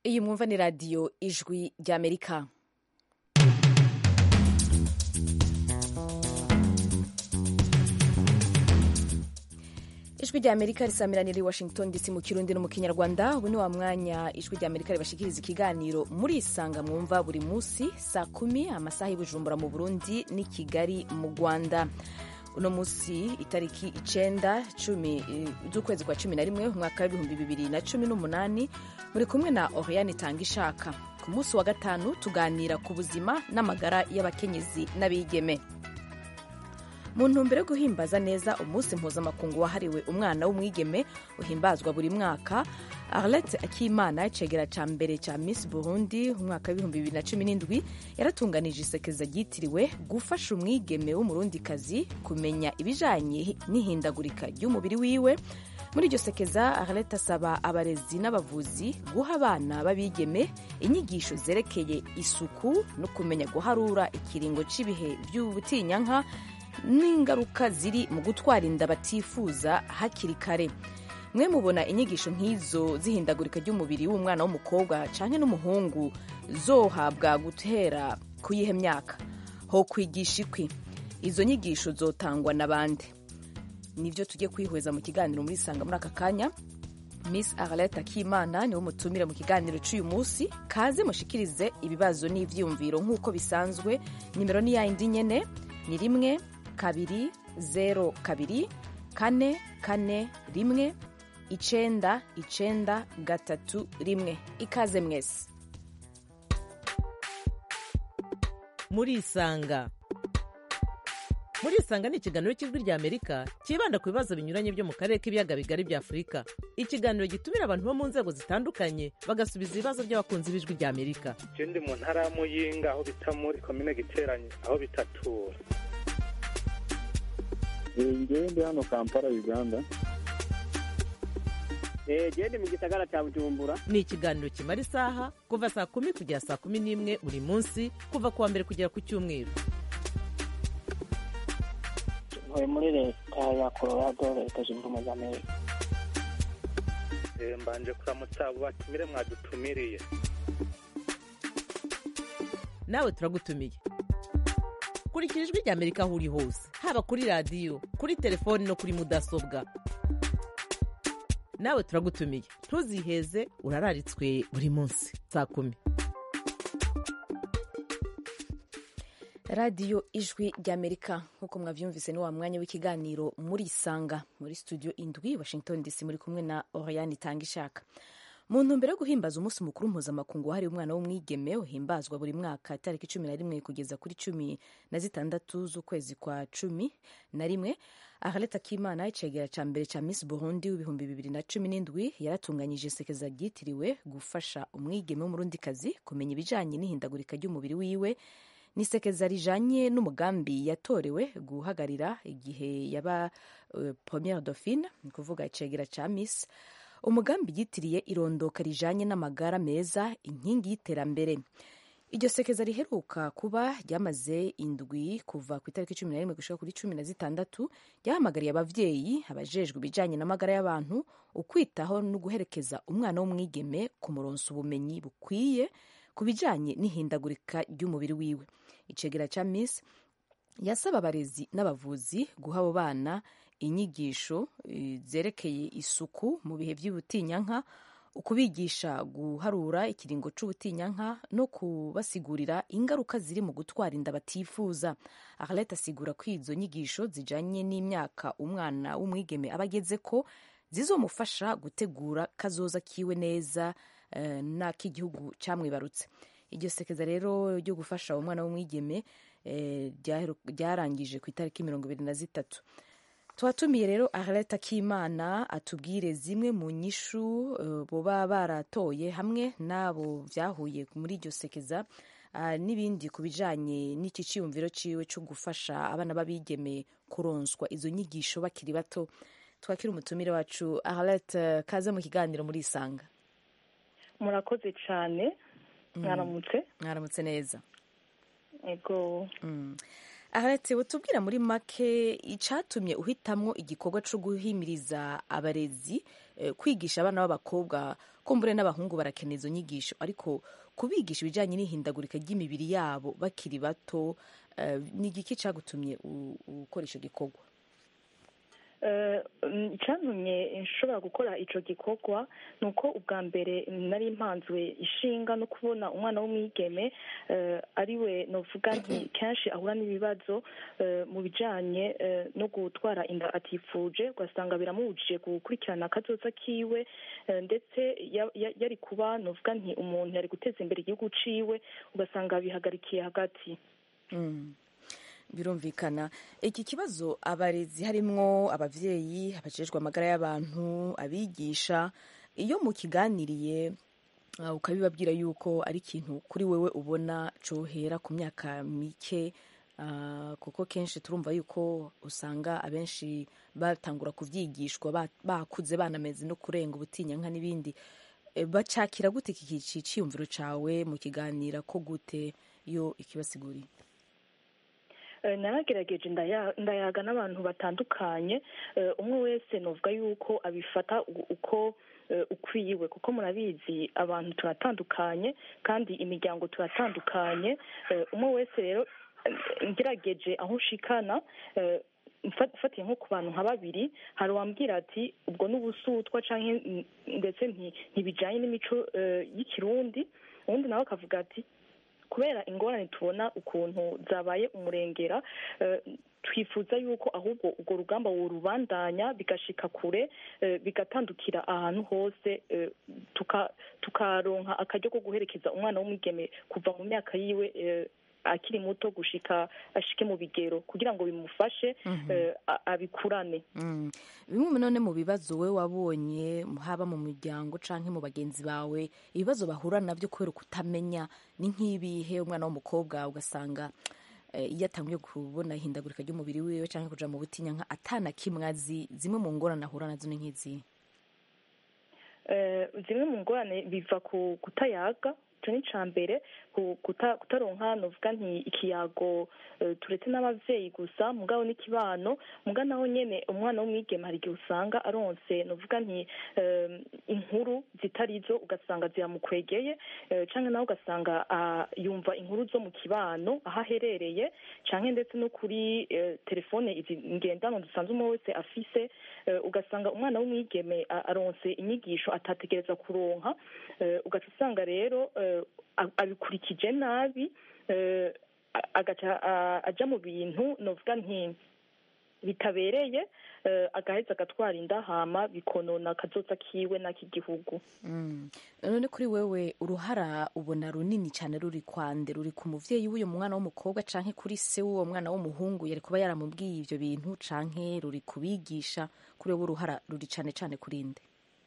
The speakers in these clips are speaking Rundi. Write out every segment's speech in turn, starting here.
iyi mwumva ni radiyo ijwi ry'amerika ijwi rya amerika risamiranira i washington dc mu kirundi no mu kinyarwanda ubu ni wa mwanya ijwi rya amerika ribashikiriza ikiganiro muri isanga mwumva buri munsi saa kumi amasaha y'ubujumbura mu burundi n'i kigali mu rwanda uno munsi itariki icenda cumi z'ukwezi kwa cumi na rimwe umwaka w'ibihumbi bibiri na cumi n'umunani muri kumwe na oriane itanga ishaka ku munsi wa gatanu tuganira ku buzima n'amagara y'abakenyezi n'abigeme mu ntumbero yo guhimbaza neza umunsi mpuzamakungu wahariwe umwana w'umwigeme uhimbazwa buri mwaka arlette akimana icegera ca mbere ca miss burundi umwaka w'ibihumbi bibiri na cumi n'indwi yaratunganije isekeza ryitiriwe gufasha umwigeme w'umurundikazi kumenya ibijanye n'ihindagurika ry'umubiri wiwe muri iryo sekeza arlette asaba abarezi n'abavuzi guha abana b'abigeme inyigisho zerekeye isuku no kumenya guharura ikiringo c'ibihe vy'ubutinyanka n'ingaruka ziri mu gutwara inda batifuza hakiri kare mwe mubona inyigisho nk'izo zihindagurika ry'umubiri w'umwana w'umukobwa canke n'umuhungu zohabwa guhera ku yihe myaka ho kwigisha ikwi izo nyigisho zotangwa na bande nivyo tugiye kwihweza mu kiganiro muri sanga muri aka kanya miss arlette akimana niwe mutumire mu kiganiro c'uyu munsi kaze mushikirize ibibazo n'ivyiyumviro nk'uko bisanzwe nimero ni yayindi nyene ni rimwe kabiri zero kabiri kane kane rimwe icenda icenda gatatu rimwe ikaze mwese murisanga murisanga ni ikiganiro cy'ijwi rya amerika cyibanda ku bibazo binyuranye byo mu karere k'ibiyaga bigari bya afurika ikiganiro gitumira abantu bo mu nzego zitandukanye bagasubiza ibibazo by'abakunzi b'ijwi rya amerika je ndi mu ntara ya muyinga aho bita muri komine giteranye aho bitatura ngewe ndi hano kampala uganda gende mu gisagara cya bujumbura ni ikiganiro kimara isaha kuva saa kumi kugera saa kumi n'imwe buri munsi kuva ku wa mbere kugera ku cyumweru ntuye muri leta ya colorado leta zunze ubumwe za amerika mbanje kuramutsa abo batumire mwadutumiriye nawe turagutumiye kurikira ijwi rya amerika aho uri hose haba kuri radiyo kuri telefoni no kuri mudasobwa nawe turagutumiye ntuziheze urararitswe buri munsi saa kumi radiyo ijwi ry'amerika nk'uko mwabyumvise ni wa mwanya w'ikiganiro muri isanga muri studio indwi washington dc muri kumwe na oriane itanga ishaka mu ntumbero yo guhimbaza umunsi mukuru mpuzamakungu wahariwe umwana w'umwigeme uhimbazwa buri mwaka tariki cumi na rimwe kugeza kuri cumi na zitandatu z'ukwezi kwa cumi na rimwe arlette akimana icegera ca mbere ca miss burundi w'ibihumbi bibiri na cumi n'indwi yaratunganyije isekeza ryitiriwe gufasha umwigeme w'umurundikazi kumenya ibijanye n'ihindagurika ry'umubiri wiwe ni isekeza rijanye n'umugambi yatorewe guhagarira igihe yaba uh, premiere dauphine ni kuvuga icegera ca miss umugambi yitiriye irondoka rijanye n'amagara meza inkingi y'iterambere iryo sekeza riheruka kuba ryamaze indwi kuva ku itariki cumi na rimwe gushika kuri cumi na zitandatu ryahamagariye abavyeyi abajejwe ibijanye n'amagara y'abantu ukwitaho no guherekeza umwana w'umwigeme ku muronso ubumenyi bukwiye ku bijanye n'ihindagurika ry'umubiri wiwe icegera ca miss yasaba abarezi n'abavuzi guha abo bana inyigisho zerekeye isuku mu bihe by'ubutinyanka ukubigisha guharura ikiringo c'ubutinyanka no kubasigurira ingaruka ziri mu gutwara inda batifuza arlette asigura ko izo nyigisho zijanye n'imyaka umwana w'umwigeme aba ageze ko zizomufasha gutegura kazoza kiwe neza uh, n'ak'igihugu camwibarutse iryo sekeza rero ryo gufasha umwana w'umwigeme ryarangije ku itariki mirongo ibiri na zitatu twatumiye rero arlette akimana atubwire zimwe mu nyishu boba baratoye hamwe n'abo vyahuye muri iryo sekeza n'ibindi ku bijanye n'iki ciyumviro ciwe co gufasha abana b'abigeme kuronswa izo nyigisho bakiri bato twakira umutumire wacu arlette kaze mu kiganiro muri isanga murakoze cane mwaramutse mwaramutse neza ego aretse utubwira muri make icyatumye uhitamwo igikorwa cyo guhimiriza abarezi eh, kwigisha abana b'abakobwa kumbure n'abahungu barakenera izo nyigisho ariko kubigisha ibijyanye n'ihindagurika ry'imibiri yabo bakiri bato eh, ni igiki cyagutumye u- ukora icyo gikorwa Eh, mm, icyantumye nshobora gukora ico gikorwa ni uko ubwa mbere nari mpanzwe ishinga no kubona umwana w'umwigeme eh, ariwe novuga nti kenshi ahura n'ibibazo eh, mu bijanye eh, no gutwara inda atifuje ugasanga biramubujije gukurikirana akazoza kiwe eh, ndetse ya- ya- yari kuba novuga nti umuntu yari guteza imbere igihugu ciwe ugasanga bihagarikiye hagati Mm. birumvikana iki kibazo abarezi harimwo abavyeyi abajejwe amagara y'abantu abigisha iyo mukiganiriye uh, ukabibabwira yuko ari ikintu kuri wewe ubona cohera ku myaka mike uh, kuko kenshi turumva yuko usanga abenshi batangura kuvyigishwa ba- bakuze banameze no kurenga ubutinyanka n'ibindi E, bacakira gute iki ki- ciyumviro cawe mu kiganira ko gute iyo ikibasiguriye Eh, naragerageje ndaya- ndayaga n'abantu batandukanye eh, umwe wese novuga yuko abifata u- uko eh, ukwiwe kuko murabizi abantu turatandukanye kandi imiryango turatandukanye eh, umwe wese rero eh, ngerageje aho ushikana eh, mfa- mfatiye nko ku bantu nka babiri hari uwambwira ati ubwo n'ubusutwa canke mm, ndetse nti- ntibijanye n'imico eh, y'ikirundi uwundi nawe akavuga ati kubera ingorane tubona ukuntu zabaye umurengera eh, twifuza yuko ahubwo urwo rugamba worubandanya bigashika kure eh, bigatandukira ahantu hose eh, tuka- tukaronka akaryo ko guherekeza umwana w'umwigeme kuva mu myaka yiwe eh, akiri muto gushika ashike mu bigero kugira ngo bimufashe eh, a- abikurane Mm. bimwe none mu bibazo we wabonye haba mu muryango canke mu bagenzi bawe ibibazo bahura navyo kubera kutamenya ni nk'ibihe umwana w'umukobwa ugasanga eh, iyo atanguye kubona ihindagurika ry'umubiri wiwe canke kuja mu butinyanka atana kimwe azi zimwe mu ngorane ahura nazo ni nk'izihe Eh, zimwe mu ngorane biva ku kutayaga icyo ni icya mbere ku- kuta- kutaronka novuga nti ikiyago eh, turetse n'abavyeyi gusa mugabo n'ikibano muga naho nyene umwana w'umwigeme hari igihe usanga aronse novuga nti eh, inkuru zitarizo ugasanga ziramukwegeye eh, canke nawe ugasanga ah, yumva inkuru zo mu kibano aho aherereye canke ndetse no kuri eh, telefone izi ngendanwa dusanzwe umwe wese afise eh, ugasanga umwana w'umwigeme a- aronse inyigisho atategereza kuronka eh, ugaca usanga rero eh, a- abikurikije nabi eh, a- agaca a- aja mu bintu novuga nti bitabereye eh, agaheza agatwara inda hama bikonona akazoza kiwe n'ak'igihugu Mm. none kuri wewe uruhara ubona runini cyane ruri kwande ruri ku muvyeyi w'uyo mwana w'umukobwa canke kuri se w'uwo mwana w'umuhungu yari kuba yaramubwiye ivyo bintu canke ruri kubigisha kuri wewe uruhara ruri cane cane kuri nde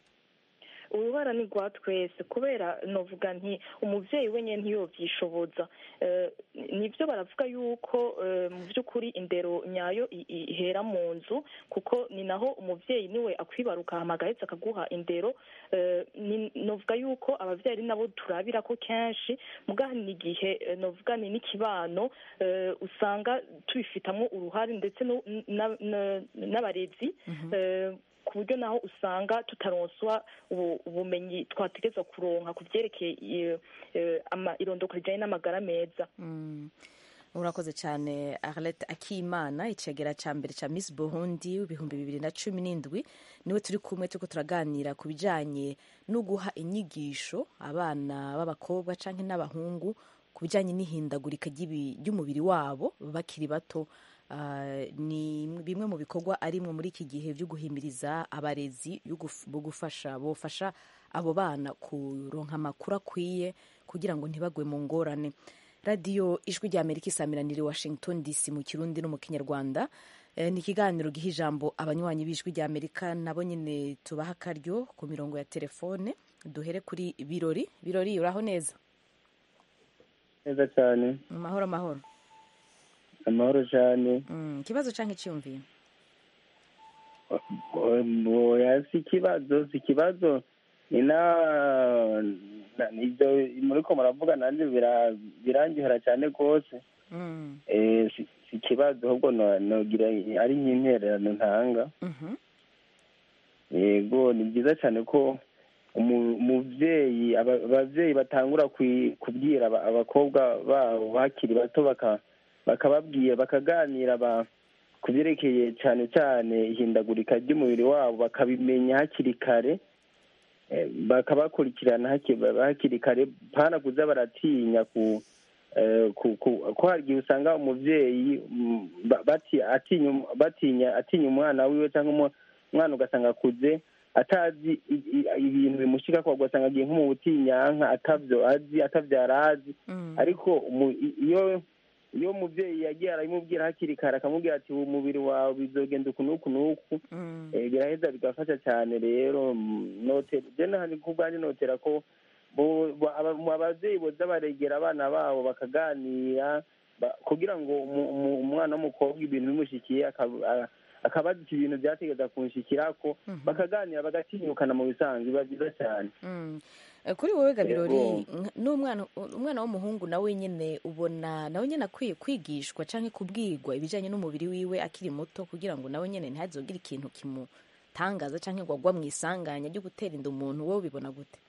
uruhara ni rwa twese kubera novuga nti umuvyeyi wenyine ntiyovyishoboza Eh, nivyo baravuga yuko eh, mu vy'ukuri indero nyayo i- i- ihera mu nzu kuko ni naho umuvyeyi niwe akwibaruka hama agaheza akaguha indero Eh, ni- novuga yuko abavyeyi ari nabo turabira ko kenshi muga ni igihe eh, novuga ni n'ikibano eh, usanga tubifitamwo uruhare ndetse no- na- na- n'abarezi eh, ku buryo naho usanga tutaronswa ubu- ubumenyi twategeza kuronka ku vyerekeye eh, eh, ama- irondoko rijanye n'amagara meza Mm. urakoze cyane arlette akimana icegera ca mbere ca miss burundi w'ibihumbi bibiri na cumi n'indwi niwe turi kumwe turiko turaganira ku bijanye no guha inyigisho abana b'abakobwa canke n'abahungu ku bijanye n'ihindagurika ry'ibi- ry'umubiri wabo bakiri bato Ah, ni bimwe mu bikorwa arimwo muri iki gihe byo guhimiriza abarezi yo guf- bo gufasha bofasha abo bana kuronka amakuru akwiye kugira ngo ntibagwe mu ngorane radiyo ijwi rya amerika isamiraniye washington dc mu kirundi no mu kinyarwanda Eh, ni ikiganiro giha ijambo abanywanyi b'ijwi rya amerika nabo nyine tubaha akaryo ku mirongo ya telefone duhere kuri birori birori uraho neza neza cyane mu mahoro mahoro amahoro cyane Mm, ikibazo canke iciyumviro oya si ikibazo si ikibazo ni na na- ibyo muriko muravuga nanjye bira- birangihera cyane rwose Mm, Eh, si si ikibazo ahubwo no- nogira ari nk'intererano ntanga mhm. yego ni byiza cyane ko umu- umuvyeyi aba- abavyeyi batangura kwi- kubwira aba- abakobwa babo bakiri bato baka- bakababwira bakaganira ba- ku byerekeye cyane cyane ihindagurika ry'umubiri wabo bakabimenya hakiri kare eh, bakabakurikirana haki- hakiri kare pana kuza baratinya ku eh, ku- ku- ko hari igihe usanga umuvyeyi mm, ba- bati- atinya um- batinya atinya umwana wiwe cyangwa umu- umwana ugasanga akuze atazi i- i- ibintu bimushika ko ugasanga agiye nko mu butinyanka atavyo azi atavyo yarazi Mm. ariko umu- i- iyo iyo umuvyeyi yagiye arabimubwira hakiri kare akamubwira ati ubu umubiri wawe bizogenda uku n'uku n'uku Mm. eh, biraheza bigafasha cyane rero mm, notera je nahani ku bwanjye notera ko bo- bo- aba- mu abavyeyi boza baregera abana babo bakaganira ba- kugira ngo umu- umu- umwana w'umukobwa ibintu bimushikiye akab- a- akabaza ati ibintu byategeza kunshikirako Mhm. bakaganira bagatinyukana mu bisanzwe biba byiza cyane Mm. Eh, kuri wowe gabirori Yego. nka- n'umwana umwana w'umuhungu nawe nyine ubona nawe nyine akwiye kwigishwa canke kubwirwa ibijanye n'umubiri wiwe akiri muto kugira ngo nawe nyine ntazogire ikintu kimutangaza canke ngo agwa mu isanganya ryo gutera inda umuntu wowe ubibona gute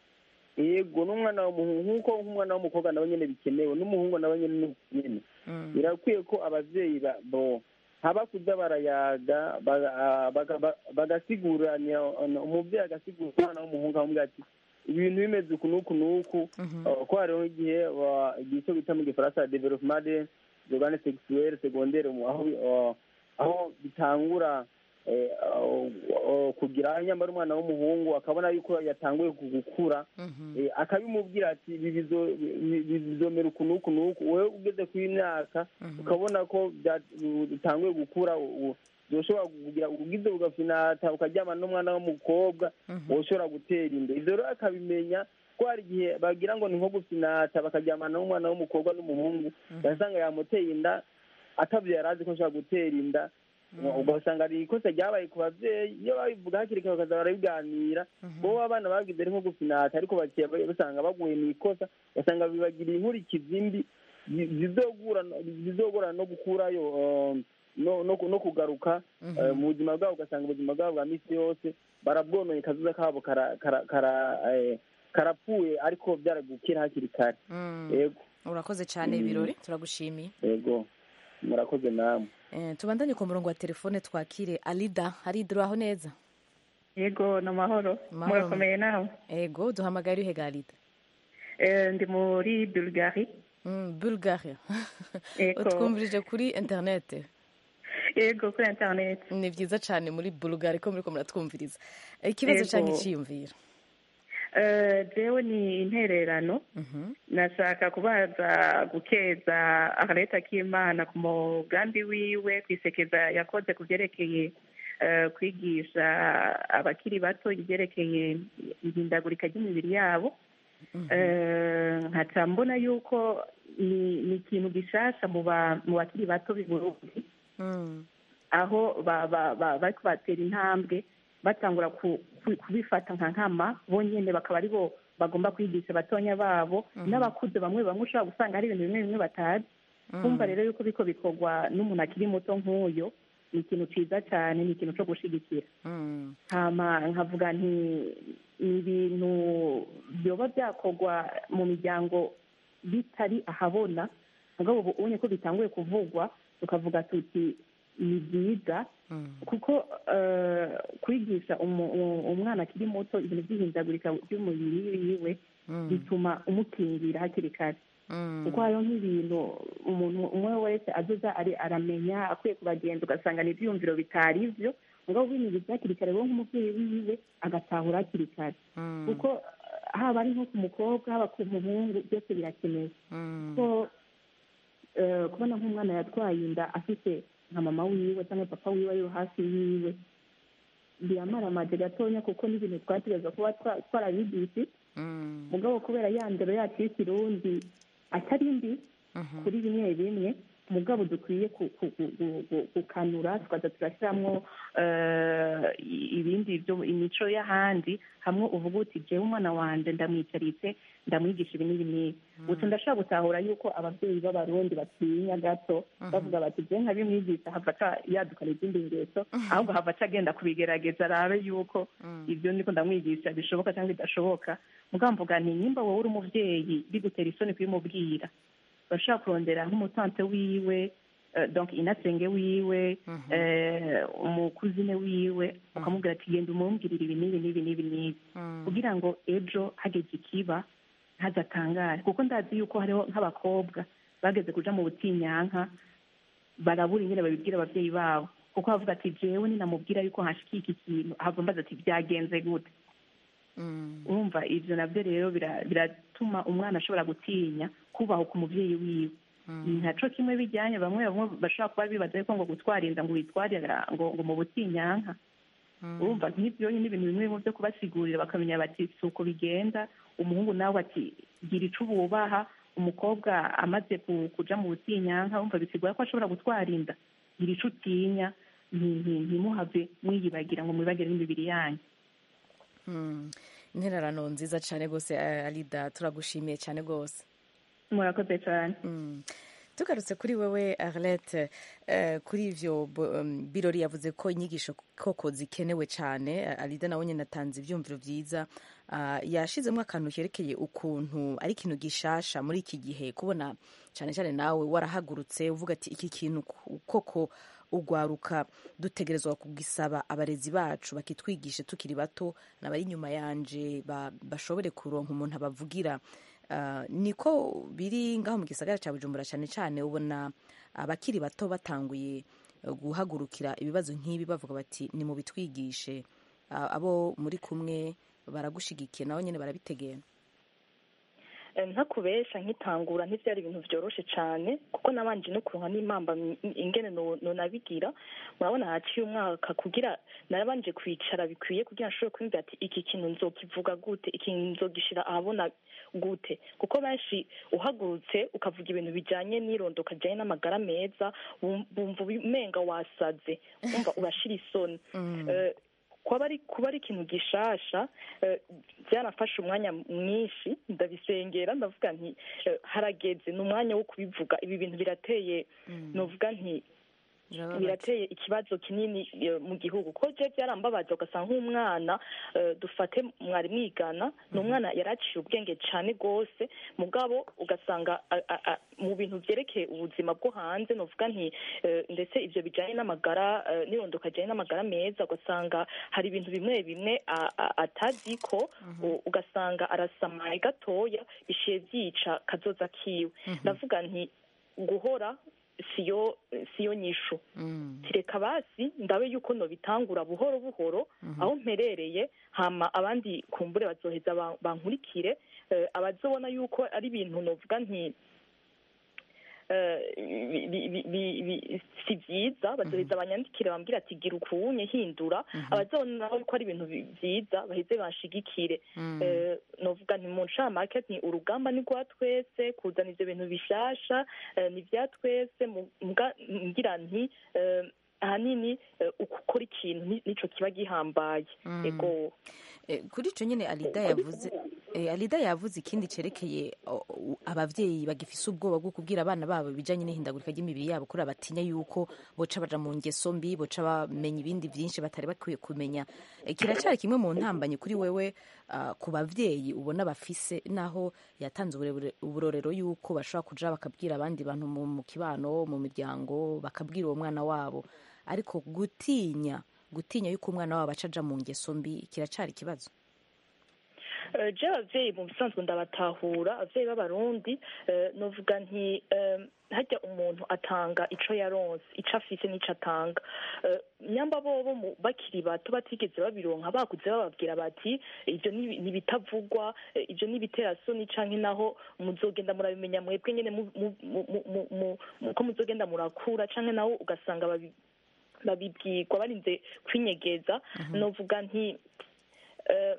yego n'umwana w'umuhungu nk'uko nk'umwana w'umukobwa nawe nyine bikenewe n'umuhungu nawe nyine ni nyine Mm. birakwiye ko abavyeyi ba- bo haba kuza barayaga baga- ah, baga- ba- bagasiguranya umuvyeyi agasigura umwana w'umuhungu akamubwira ati ibintu bimeze uku n'uku n'uku Mhm. Uh, ko hariho igihe wa- igihe cyo bita mu gifaransa developement de organe sexuelle secondaire mu- aho bi- uh, aho bitangura eh, uh, uh, kugira nyamara umwana w'umuhungu akabona yuko yatanguye ku- gukura Mhm. eh, akabimubwira ati ibi bizo- bi- bi- bizomera uku n'uku n'uku wowe ugeze ku imyaka Mhm. ukabona ko bya- bitanguye gukura u- u- uzoshobora kugira ugize ugafinata ukaryama n'umwana w'umukobwa Mhm. wowe gutera inda ivyo rero akabimenya ko hari igihe bagira ngo ni nko gufinata bakaryamana n'umwana w'umukobwa n'umuhungu ugasanga yamuteye inda atavyo yari azi ko ashobora gutera inda ugasanga ari ikosa ryabaye ku bavyeyi iyo babivuga hakiri kare bakaza barabiganira bobo abana bagize ari nko gufinata ariko baciye basanga baguye mu ikosa ugasanga bibagiriye inkurikizi mbi zi- zizogura zizogorana no gukurayo um, no no no kugaruka eh, mu buzima bwabo ugasanga ubuzima bwabo bwa misi yose barabwonoye kazuza kabo kara kara kara eh, karapfuye ariko byaragukira hakiri kare Mm. yego urakoze cyane ibirori turagushimiye yego murakoze namwe Eh, tubandanye ku murongo wa telefone twakire alida alida uraho neza yego ni amahoro Amahoro. murakomeye nawe ego duhamagara uhega alida Eh, ndi muri bulgari Mm, bulgaria Ego. utwumvirije kuri interinete yego kuri interineti ni byiza cyane muri bulgaria ko muriko muratwumviriza ikibazo Ego. cyangwa icyiyumviro Eh, jewe ni intererano Mhm. nashaka kubaza gukeza akareta k'imana ku mugambi wiwe kwisekeza yakoze ku byerekeye eh, kwigisha abakiri bato ibyerekeye ihindagurika ry'imibiri yabo Eh, nkaca mbona yuko ni ni ikintu gishasha mu ba- mu bakiri bato b'i burundi Mm. aho ba- ba- ba- bariko batera intambwe batangura ku- ku- kubifata nka nkama bonyene bakaba ari bo bagomba kwigisha abatonya babo n'abakuze bamwe bamwe ushobora gusanga hari ibintu bimwe bimwe batazi kumva rero yuko biko bikorwa n'umuntu akiri muto nk'uyo ni ikintu ciza cyane ni ikintu co gushigikira Mm. hama nkavuga nti ni ibintu byoba byakorwa mu miryango bitari ahabona mugabo ubu ubonye ko bitanguye kuvugwa tukavuga tuti ni byiza Mm. kuko eh, kwigisha umu- u- umwana akiri muto ibintu by'ihindagurika ry'umubiri wiwe Mm. bituma umukingira hakiri kare Mm. kuko hariho nk'ibintu umuntu umwe wese azoza ari aramenya akwiye kubagenza ugasanga ni ibyiyumviro bitari byo mugabo binyuze hakiri kare wowe nk'umubyeyi wiwe agatahura hakiri kare Mm. kuko eh, haba ari nko ku mukobwa haba ku muhungu byose birakenewe Mm. ko eh, kubona nk'umwana yatwaye inda afite nka mama wiwe cyangwa papa wiwe ari hafi yiwe biramaramaje gatonya kuko n'ibintu twategereza kuba twa- twarabigisi Mm. mugabo kubera ya ndero yacu y'ikirundi atari mbi Mhm. kuri bimwe bimwe mugabo dukwiye ku- ku- ku- ku- ku- gukanura tukaza turashyiramo eh, ibindi byo imico y'ahandi hamwe uvuga uti jewe umwana wanje ndamwicaritse ndamwigisha ibi n'ibi n'ibi gusa ndashobora gutahura yuko ababyeyi b'abarundi batinya gato bavuga bati je nkabimwigisha hava aca yadukana izindi ngeso ahubwo hava aca agenda kubigerageza arabe yuko ibyo ndiko ndamwigisha bishoboka cyangwa bidashoboka mugabo mvuga nti nimba wowe uri umuvyeyi bigutera isoni kubimubwira bashobora kurondera nk'umutante wiwe eh, donc inasenge wiwe eh, umukuzine wiwe ukamubwira ati genda umumbwirire ibi n'ibi n'ibi n'ibi n'ibi kugira ngo ejo hageze ikiba ntazatangare kuko ndazi yuko hariho nk'abakobwa bageze kuja mu butinyanka barabura ingene babibwira abavyeyi babo kuko bavuga ati jewe ninamubwira yuko hashikiye iki kintu ahava mbaza ati byagenze gute urumva ivyo navyo rero bira- biratuma umwana ashobora gutinya kubahuka umuvyeyi wiwe ntaco kimwe bijyanye bamwe bamwe bashobora kuba bibaza yuko ngo gutwara inda ngo witwarira ngo ngo mu butinyanka urumva nk'ibyo ni ibintu bimwe bimwe byo kubasigurira bakamenya bati si uko bigenda umuhungu nawe ati gira ico ububaha umukobwa amaze ku- kuja mu butinyanka urumva bisigura ko ashobora gutwara inda gira ico utinya nti- nti- ntimuhave mwiyibagira ngo mwibagire n'imibiri yanyu Mm. intererano nziza cyane rwose eh, alida turagushimiye cyane rwose murakoze cyane Mm. tugarutse kuri wewe arlette eh, kuri ivyo bo- um, birori yavuze ko inyigisho koko zikenewe cyane Eh, alida nawe nyine atanze ivyumviro vyiza Ah, yashizemo akantu kerekeye ukuntu ari ikintu gishasha muri iki gihe kubona cyane cyane nawe warahagurutse uvuga ati iki kintu ku- koko ugwaruka dutegerezwa kugisaba abarezi bacu bakitwigishe tukiri bato n'abari inyuma yanje ba- bashobore kuronka umuntu abavugira Ah, niko biri ngaho mu gisagara cya bujumbura cyane cyane ubona abakiri bato batanguye eh, guhagurukira ibibazo nk'ibi bavuga bati ni mu bitwigishe Ah, abo muri kumwe baragushigikiye nawe nyine barabitegera Eh, ntakubesha nkitangura ntibyari ibintu byoroshe cyane kuko nabanje no kuronka n'impamba m- ingene no- nonabigira murabona haciye umwaka kugira narabanje kwicara bikwiye kugira nshobore kwiyumvira ati iki kintu nzokivuga gute iki nzogishira ahabona gute kuko benshi uhagurutse ukavuga ibintu bijyanye n'irondoka rijyanye n'amagara meza bum- bumva umenga wasaze wumva urashira isoni Eh, kuba ari kuba ari ikintu gishasha eh, byanafashe umwanya mwinshi ndabisengera ndavuga nti eh, harageze ni umwanya wo kubivuga ibi bintu birateye nuvuga nti birateye ikibazo kinini eh, mu gihugu ko je byarambabaza ugasanga nk'umwana eh, dufate mwari mwigana ni umwana yari aciye ubwenge cyane rwose mugabo ugasanga a- a- a- mu bintu byerekeye ubuzima bwo hanze nuvuga nti eh, ndetse ibyo bijyanye n'amagara eh, n'irondoka rijyanye n'amagara meza ugasanga hari ibintu bimwe bimwe a- a- atazi ko u- ugasanga arasamaye gatoya bishiye byica kazoza kiwe ndavuga nti guhora siyo siyo nyishu tireka basi ndabe yuko nobitangura buhoro buhoro aho mperereye hama abandi kumbure bazoheza ba- bankurikire eh, abazobona yuko ari ibintu novuga nti eh, bi- bi- bi- bi- bi- si byiza bazoheza banyandikire bambwira ati gira ukunye hindura abazobona nabo ko ari ibintu bi- byiza baheze banshigikire Eh, novuga nti mu ncamake ni urugamba ni rwa twese kuzana ivyo bintu bishasha eh, ni vya twese mu- mbwa- ngira nti eh, ahanini eh, ukukora ikintu ni- nico kiba gihambaye ego Eh, kuri icyo nyine alida yavuze eh, alida yavuze ikindi cyerekeye o- o- abavyeyi bagifise ubwoba bwo kubwira abana babo ibijanye n'ihindagurika ry'imibiri yabo kuri batinya yuko boca baja mu ngeso mbi boca bamenya ibindi vyinshi batari bakwiye kumenya Eh, kiracyari kimwe mu ntambanyi kuri wewe ah, ku bavyeyi ubona bafise naho yatanze uburebure- uburorero yuko bashobora kuja bakabwira abandi bantu mu mu kibano mu miryango bakabwira uwo mwana wabo ariko gutinya gutinya yuko umwana wabo aca aja mu ngeso mbi kiracyari ikibazo Eh, je abavyeyi mu bisanzwe ndabatahura abavyeyi b'abarundi eh, novuga nti eh, harya umuntu atanga ico yaronse ico afise n'ico atanga Eh, nyamba bobo mu- bakiri bato batigeze babironka bakuze bababwira bati ivyo ni ni ibitavugwa eh, ivyo ni ibiterasoni canke naho muzogenda murabimenya mwebwe nyene mu- mu- mu- mu- mu- mu- mu- ko muzogenda murakura canke naho ugasanga babi- babibwirwa barinze kwinyegeza novuga nti eh,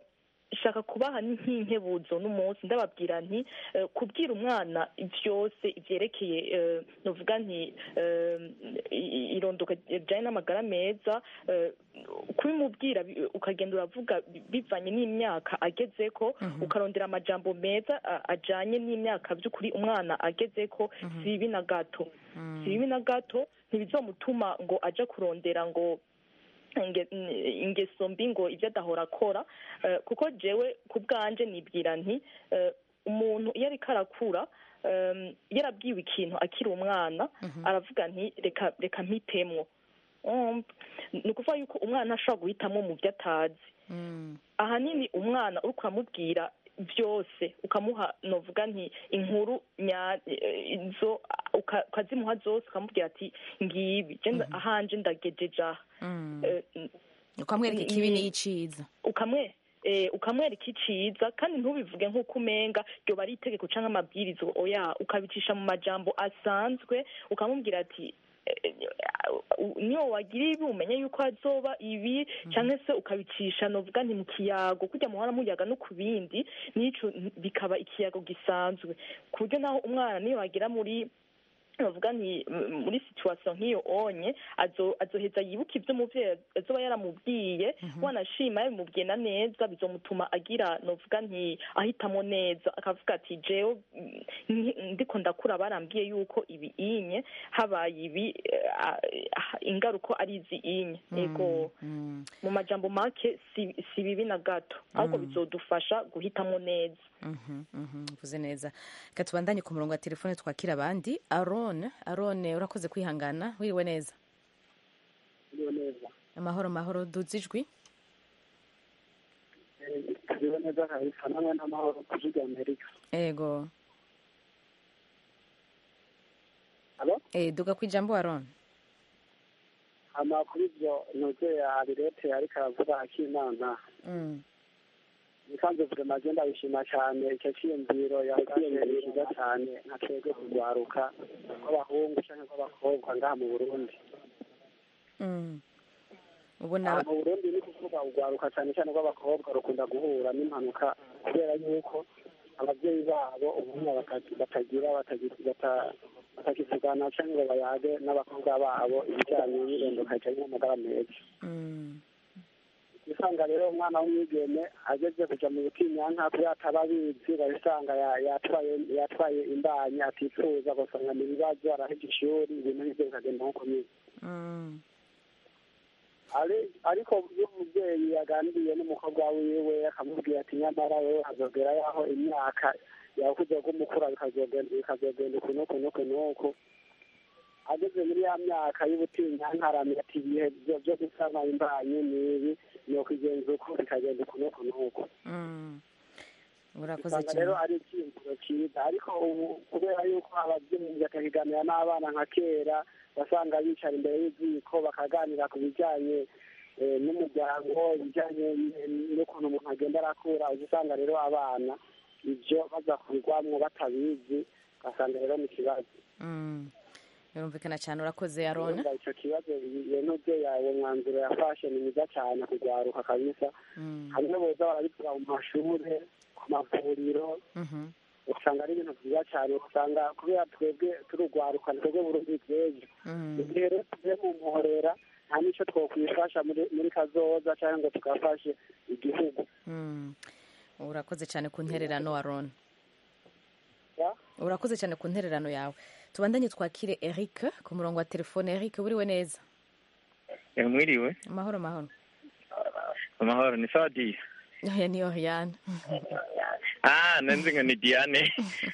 shaka kubaha nk'inkebuzo n'umunsi ndababwira nti eh, kubwira umwana byose ibyerekeye eh, novuga nti eh, i- i- irondoka rijyanye n'amagara meza eh, kubimubwira bi- ukagenda uravuga bi- bivanye n'imyaka ageze ko ukarondera amajambo meza a- ajanye n'imyaka by'ukuri umwana ageze ko si bibi na gato si bibi na gato ntibizomutuma ngo aje kurondera ngo inge- ingeso mbi ngo ibyo adahora akora eh, kuko jewe ku bwanje nibwira nti eh, umuntu iyo ariko arakura em, iyo arabwiwe ikintu akiri umwana aravuga nti reka reka mpitemwo Um, ni ukuvuga yuko umwana ashobora guhitamo mu byo atazi ahanini umwana uri kuramubwira byose ukamuha novuga nti inkuru nya eh, izo uka- ukazimuha zose ukamubwira ati ngibi je nda- ahanje ndagejeje aha Eh, ukamwereka ikibi n'iciza ukamwe eh, ukamwereka iciza kandi ntubivuge nk'uko umenga ryoba ari itegeko cyangwa amabwiriza oya ukabicisha mu majambo asanzwe ukamubwira ati eh, eh, niyo wagira ibi umenye yuko hazoba ibi cyangwa se ukabicisha novuga nti mu kiyago kujya muhora muyaga no ku bindi n'ico bikaba ikiyago gisanzwe ku buryo naho umwana niyo wagira muri bavuga nti m- muri situation nk'iyo onye azo azoheza yibuka ibyo umuvyeyi azoba yaramubwiye wanashima yabimubwiye na neza bizomutuma agira novuga nti ahitamo neza akavuga ati jewe mm, nki- ndiko ndakura barambwiye yuko ibi inye habaye ibi eh, ah, ah, ingaruko ari izi inye ego mu majambo make si si bibi na gato ahubwo bizodufasha guhitamo neza Mhm, mhm, uvuze neza reka tubandanye ku murongo wa telefone twakira abandi arone arone urakoze kwihangana wiriwe neza Iriho neza amahoro amahoro duze ijwi iriho neza kabisa namwe n'amahoro ku gihugu amerika ego alo eh, duga ku ijambo arone hama kuri ibyo ntuze abirete ariko aravuga akimana Mm, nikanze vurema agenda bishima cyane icyo cyiyumviro yafashe ni cyiza cyane nka twebwe kurwaruka rw'abahungu cyangwa rw'abakobwa ngaha mu burundi mm. ubona aha mu burundi ni kuvuga urwaruka cyane cyane rw'abakobwa rukunda guhura n'impanuka kubera yuko ababyeyi babo ubunya bata- batagira batagira- bata- batakivugana cyangwa ngo bayage n'abakobwa babo ibijyanye n'irondoka rijyanye n'amagara meza Mm, usanga rero umwana w'umwigeme ageze kujya mu butinyanka kubera ataba abizi urabisanga ya- yatwaye yatwaye imbanyi atifuza ugasanga ni ibibazo arahebye ishuri ibintu nk'ibyo bikagenda nko kumenya mm, Ari- ariko iyo umubyeyi yaganiriye n'umukobwa wiwe akamubwira ati nyamara wowe hazogera yaho imyaka yakuze rw'umukura bikazogenda bikazogenda uku n'uku n'uku n'uku ageze muri ya myaka y'ubutinyanka aramenya ati ibihe byo- byo gusama imbanyi ni ibi ni ukugenza uku bikagenda uku n'uku n'uku mm. urakoze usanga rero cyane ari icyiyumviro cyiza ariko ubu kubera yuko ababyeyi batakiganira n'abana nka kera basanga bicara imbere y'iziko bakaganira ku bijyanye eh, n'umuryango ibijyanye n- n'ukuntu umuntu agenda arakura uza usanga rero abana ibyo baza kubigwamwo batabizi ugasanga rero ni ikibazo Mm. birumvikana cyane urakoze arone Urumva icyo kibazo iyo n'ubyeyi yawe mwanzuro yafashe ni mwiza cyane kugwaruka kabisa Mm, hamwe boza barabivuga mu mashure ku mavuriro mhm, usanga ari ibintu byiza cyane usanga kubera twebwe turugwaruka twebwe burundi bw'ejo mm. igihe rero tuvuye mu muhorera nta n'icyo twokwifasha muri muri kazoza cyangwa ngo tugafashe igihugu Mm. urakoze cyane ku ntererano arone Ya? urakoze cyane ku ntererano yawe tubandanye twakire eric ku murongo wa telefone eric buriwe neza mwiriwe amahoro amahoro amahoro ni sawa diya aya ni oriane ah nanzi ngo ni diane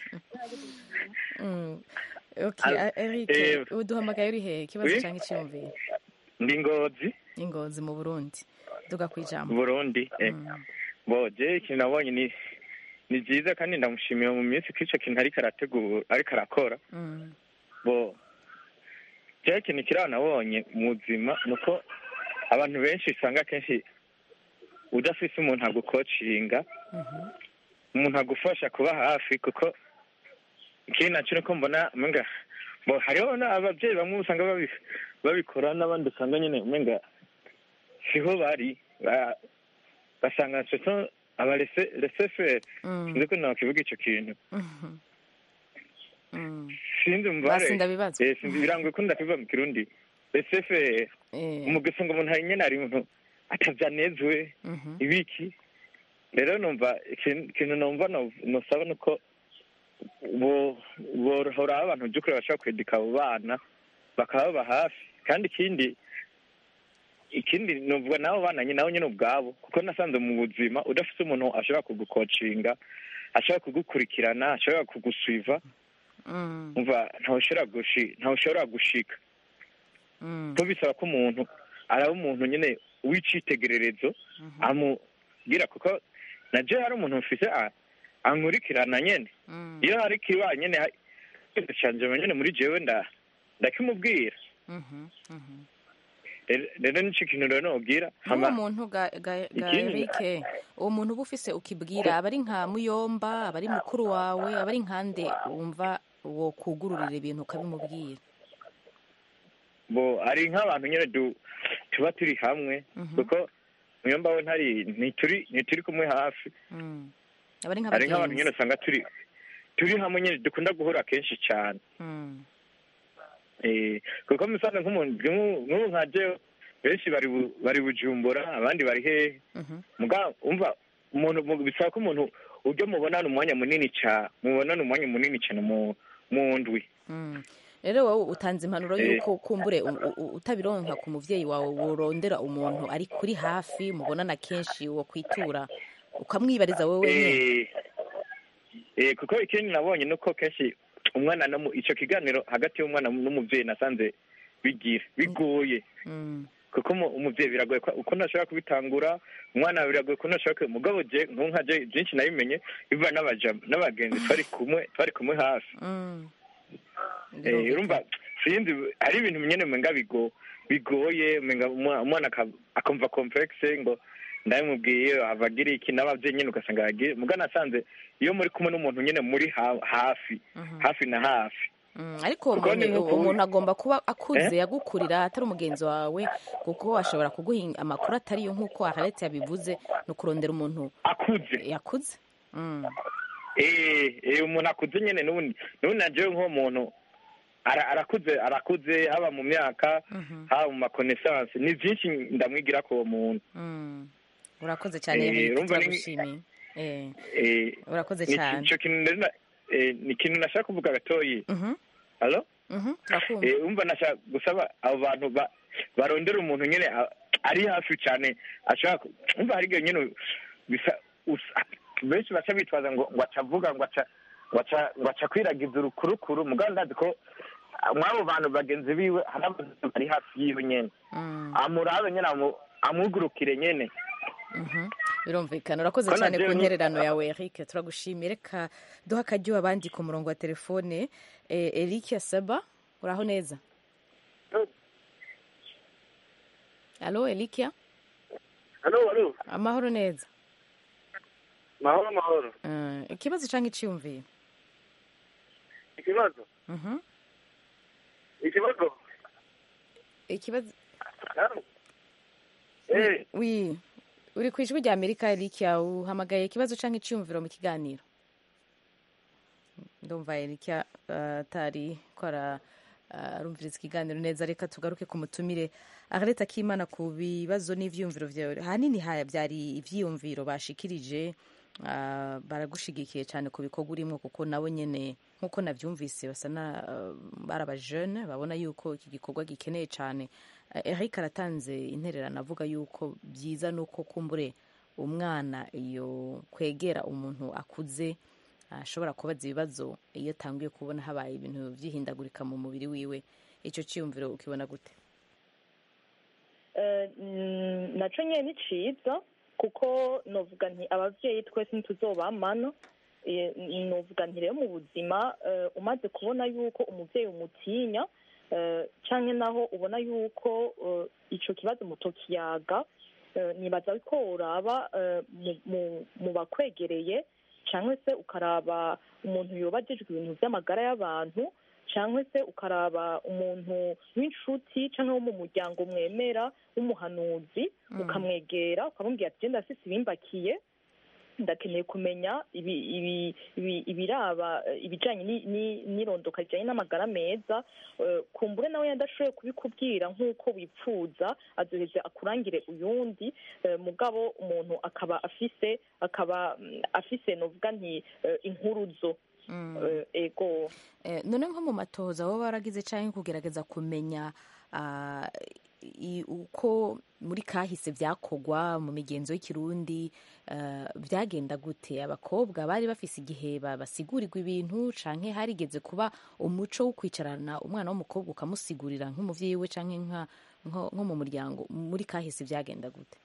Mm. ok Al- a- eric eh, uduhamagaye uri hehe ikibazo oui? cyangwa icyiyumviro ndi ngozi ingozi mu burundi duga ku ijambo burundi eh. Mm. bo je ikintu nabonye ni ni byiza kandi ndamushimiye mu minsi ko ico kintu ariko arategura ariko arakora Mm. bo je ikintu kiraho nabonye mu buzima ni uko abantu benshi usanga akenshi udafise umuntu agukocinga Mhm. umuntu agufasha kuba hafi kuko ikindi naco nuko mbona umenga bo hariho na- abavyeyi bamwe usanga babi- babikora n'abandi usanga nyene umenga siho bari Ba- basanga soso aba reseferi Mm. sinzi ko nakivuga icyo kintu Mhm. Mm. sinzi umubare Basi ndabibazwa. Eh, sinzi birangoye ko ndakivuga mu kirundi reseferi Eh. umugeso ngo umuntu hari nyine hari umuntu atavyanezwe Mhm. ibiki rero numva ikin- ikintu numva no- nosaba nuko bo- bohoraho abantu by'ukuri bashobora kwedeka abo bana bakababa hafi kandi ikindi ikindi nuvuga nabo bana nyine nabo nyine ubwabo kuko nasanze mu buzima udafite umuntu ashobora kugukocinga ashobora kugukurikirana ashobora kugusiva Mm. umva ntawushobora gushi ntawushobora gushika Mm. ko bisaba ko umuntu araba umuntu nyine w'icitegererezo amubwira kuko na je hari umuntu mfise a- ankurikirana nyene Mm. iyo hari kiba nyene ha- ikintu canje nyene muri jewe nda ndakimubwira Mhm. Mhm. Rero- rero nico kintu rero nobwira uwo hama muntu ga, ga, ga Ikindi- Eric uwo muntu uba ufise ukibwira aba ari nka muyomba aba ari mukuru wawe aba ari nkande wumva wo kugururira ibintu ukabimubwira bo ari nk'abantu nyene du tuba turi hamwe Mhm. kuko muyomba we ntari ntituri ntituri kumwe hafi Mm. aba ari hari nk'abantu nyene nk'abagenzi usanga turi turi hamwe nyene dukunda guhura kenshi cyane Mm. Eh, kuko musanze nk'umuntu nk'ubu nk'ubu nka jewe benshi bari bu- bari bujumbura abandi bari hehe Mhm. muga umva umuntu mu- bisaba ko umuntu ujya mubonana umwanya munini cyane mubonana umwanya munini cyane mu mu ndwi Mm. rero wowe utanze impanuro Eh. y'uko kumbure u- u- u- utabironka ku muvyeyi wawe worondera umuntu ari kuri hafi mubonana kenshi wo kwitura ukamwibariza wowe nyene Eh, eh, kuko ikindi nabonye nuko kenshi umwana no mu- ico kiganiro hagati y'umwana n'umuvyeyi nasanze bigira bigoye Mm. kuko umu- umuvyeyi biragoye ko- uko ntashobora kubitangura umwana biragoye ko ntashobora kubi- mugabo je nk'ubu nka je byinshi nabimenye biva n'abaja n'abagenzi twari kumwe twari kumwe hafi Mm. Eh, urumva sinzi hari ibintu nyene umenga bigo bigoye umenga umwa- umwana aka- akumva complexe ngo ndabimubwiye avagira iki n'abavyeyi nyene ugasanga yagiye muga nasanze iyo muri kumwe n'umuntu nyene muri ha- hafi Mhm. hafi na hafi Mm, ariko uwo Kuko ni muntu- nk'uko- umuntu agomba kuba akuze Eh? yagukurira atari umugenzi wawe kuko ashobora kuguha amakuru atariyo nk'uko aharetse yabivuze ni ukurondera umuntu akuze yakuze Mm. eh eh umuntu akuze nyene n'ubundi n'ubundi najewe nk'uwo muntu ara- arakuze arakuze haba mu myaka Mhm. haba mu makonesansi ni vyinshi ndamwigira ko uwo muntu Mm. urakoze cyane Eh, Eric, urumva ni- turagushimiye Eh, eh urakoze ni cyane ico kintu rero na- eh, ni ikintu nashaka kuvuga gatoyi Mhm, halo mhm, urakumva Eh, umva nashaka gusaba abo bantu ba- barondera umuntu nyene a- ari hafi cyane ashaka ku- umva hari igihe nyene bisa usa- benshi baca bitwaza ngo ngo aca avuga ngo aca ngo aca ngo aca kwiragiza urukurukuru mugabo ndazi ko ah, mw'abo bantu bagenzi biwe hari abantu bari hafi yiwe nyene Mm, amurabe nyene amu- amugurukire nyene mhm. birumvikana urakoze Ko na cyane ku jewe ni- ntererano yawe Eric turagushimiye reka duha akaryo abandi ku murongo wa telefone Eh, Eric Asaba uraho neza alo Elikia halo halo amahoro neza mahoro mahoro Eh, ikibazo cyangwa iciyumviro ikibazo Mhm. ikibazo ikibazo halo eh wi uri ku ijwi rya amerika erikia uhamagaye ikibazo cyangwa icyumviro mu kiganiro ndumva erikia eh, atari ko ara- eh, arumviriza ikiganiro neza reka tugaruke ku mutumire agareta k'imana ku bibazo n'ivyumviro vyawe ahanini ha- byari ivyiyumviro bashikirije ah, baragushigikiye cyane ku bikorwa urimo kuko nabo nyene nk'uko navyumvise basa na eh, bari abajene babona yuko iki gikorwa gikeneye cyane Eh, Eric aratanze intererano avuga yuko byiza nuko kumbure umwana iyo kwegera umuntu akuze ashobora kubaza ibibazo iyo atanguye kubona habaye ibintu byihindagurika mu mubiri wiwe icyo cyiyumviro ukibona gute Eh, mm, naco nyene ni ciza kuko novuga nti abavyeyi twese ntituzobamana Eh, novuga nti rero mu buzima eh, umaze kubona yuko umuvyeyi umutinya eh, canke naho ubona yuko eh, ico kibazo mutokiyaga eh, nibaza ko uraba eh, mu- mu- mu bakwegereye cyangwa se ukaraba umuntu yoba ajejwe ibintu by'amagara y'abantu cyangwa se ukaraba umuntu w'inshuti cyangwa wo mu muryango mwemera w'umuhanuzi ukamwegera ukamubwira ati genda afise ibimbakiye ndakeneye kumenya ibi- ibi- ibi- ibiraba eh, ibijanye ni- ni- n'irondoka rijanye n'amagara meza Eh, kumbure nawe yadashoboye kubikubwira nk'uko wipfuza azoheze akurangire uyundi eh, mugabo umuntu akaba afise akaba mm, afise novuga nti eh, inkuruzo Eh, ego Eh, none nko mu matohoza wowe waragize cyangwa kugerageza kumenya ah, i- uko muri kahise byakogwa mu migenzo y'ikirundi eh, byagenda gute abakobwa bari bafise igihe ba- basigurirwa ibintu canke harigeze kuba umuco wo kwicarana umwana w'umukobwa ukamusigurira nk'umuvyeyi we canke nka- nko nko mu muryango muri kahise byagenda gute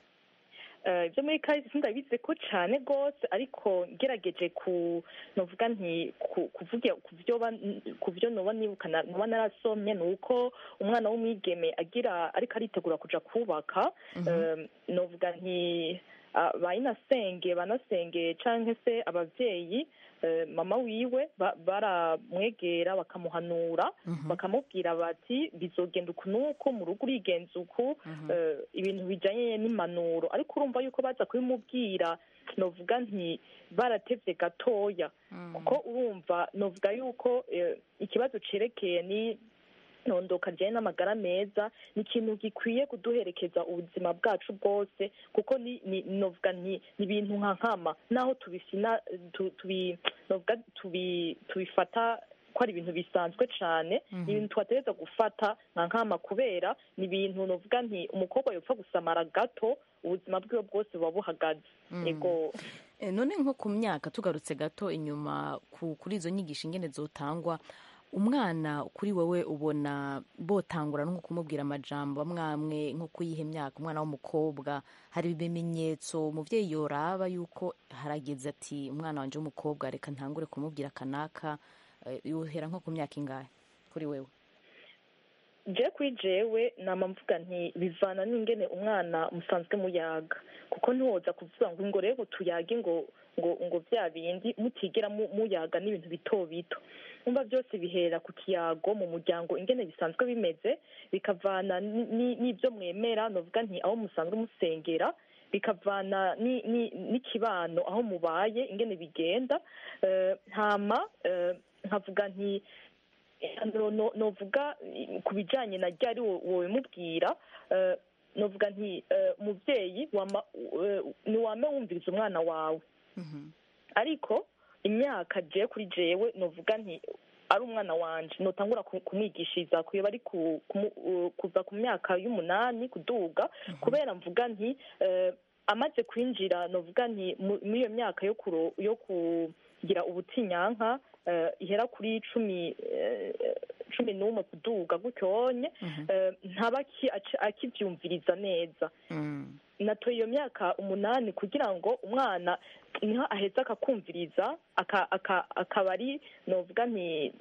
Eh, ibyo muri kahise sindabizi ko cyane rwose ariko ngerageje ku novuga nti ku- kuvuga ku byo ba- ku byo noba nibukana noba narasomye ni uko umwana w'umwigeme agira ariko aritegura kuja kubaka eh, novuga nti ah, bayinasenge banasenge canke se abavyeyi eh, mama wiwe ba- baramwegera bakamuhanura bakamubwira bati bizogenda uku nuko mu rugo urigenza uku eh, ibintu bijanye n'impanuro ariko urumva yuko baza kubimubwira novuga nti baratevye gatoya kuko urumva novuga yuko eh, ikibazo cerekeye ni nondoka rijyanye n'amagara meza ni ikintu gikwiye kuduherekeza ubuzima bwacu bwose kuko ni ni novuga ni ni ibintu nka nkama naho tubifina tu- tubi novuga tubi tubifata ko ari ibintu bisanzwe cyane ni ibintu twategereza gufata nka nkama kubera ni ibintu novuga nti umukobwa yopfa gusamara gato ubuzima bwiwe bwose buba buhagaze yego Eh, none nko ku myaka tugarutse gato inyuma ku- kuri izo nyigisho ingene zotangwa umwana kuri wowe ubona botangura nko kumubwira amajambo amwamwe nko kuyiha imyaka umwana w'umukobwa hari ibimenyetso umuvyeyi yoraba yuko harageze ati umwana wanje w'umukobwa reka ntangure kumubwira kanaka eh, yohera nko ku myaka ingahe kuri wewe je kuri jewe nama mvuga nti bivana n'ingene umwana musanzwe muyaga kuko ntiwoza kuvuga ngo ngo rero tuyage ngo ngo ngo bya bindi mutigera mu- muyaga n'ibintu bito bito umva byose bihera ku kiyago mu muryango ingene bisanzwe bimeze bikavana ni- ni- n'ibyo mwemera novuga nti aho musanzwe musengera bikavana ni- ni- n'ikibano aho mubaye ingene bigenda Eh, hama eh, nkavuga nti no- no- novuga eh, ku bijanye na ryari wo- wobimubwira eh, novuga nti eh, umuvyeyi wama- eh, niwame wumviriza umwana wawe ariko imyaka je kuri jewe novuga nti ari umwana wanje notangura ku- kumwigishiriza kuyoba ari ku- kumu- uh, kuva ku myaka y'umunani kuduga kubera mvuga nti eh, amaze kwinjira novuga nti mu- muri iyo myaka yo kuro- yo kugira ubutinyanka eh, ihera kuri cumi eh, cumi n'umwe kuduga gutyonye eh, ntaba aki- aci- akivyumviriza neza natoye iyo myaka umunani kugira ngo umwana niho aheza akakumviriza aka- aka- akaba ari novuga nti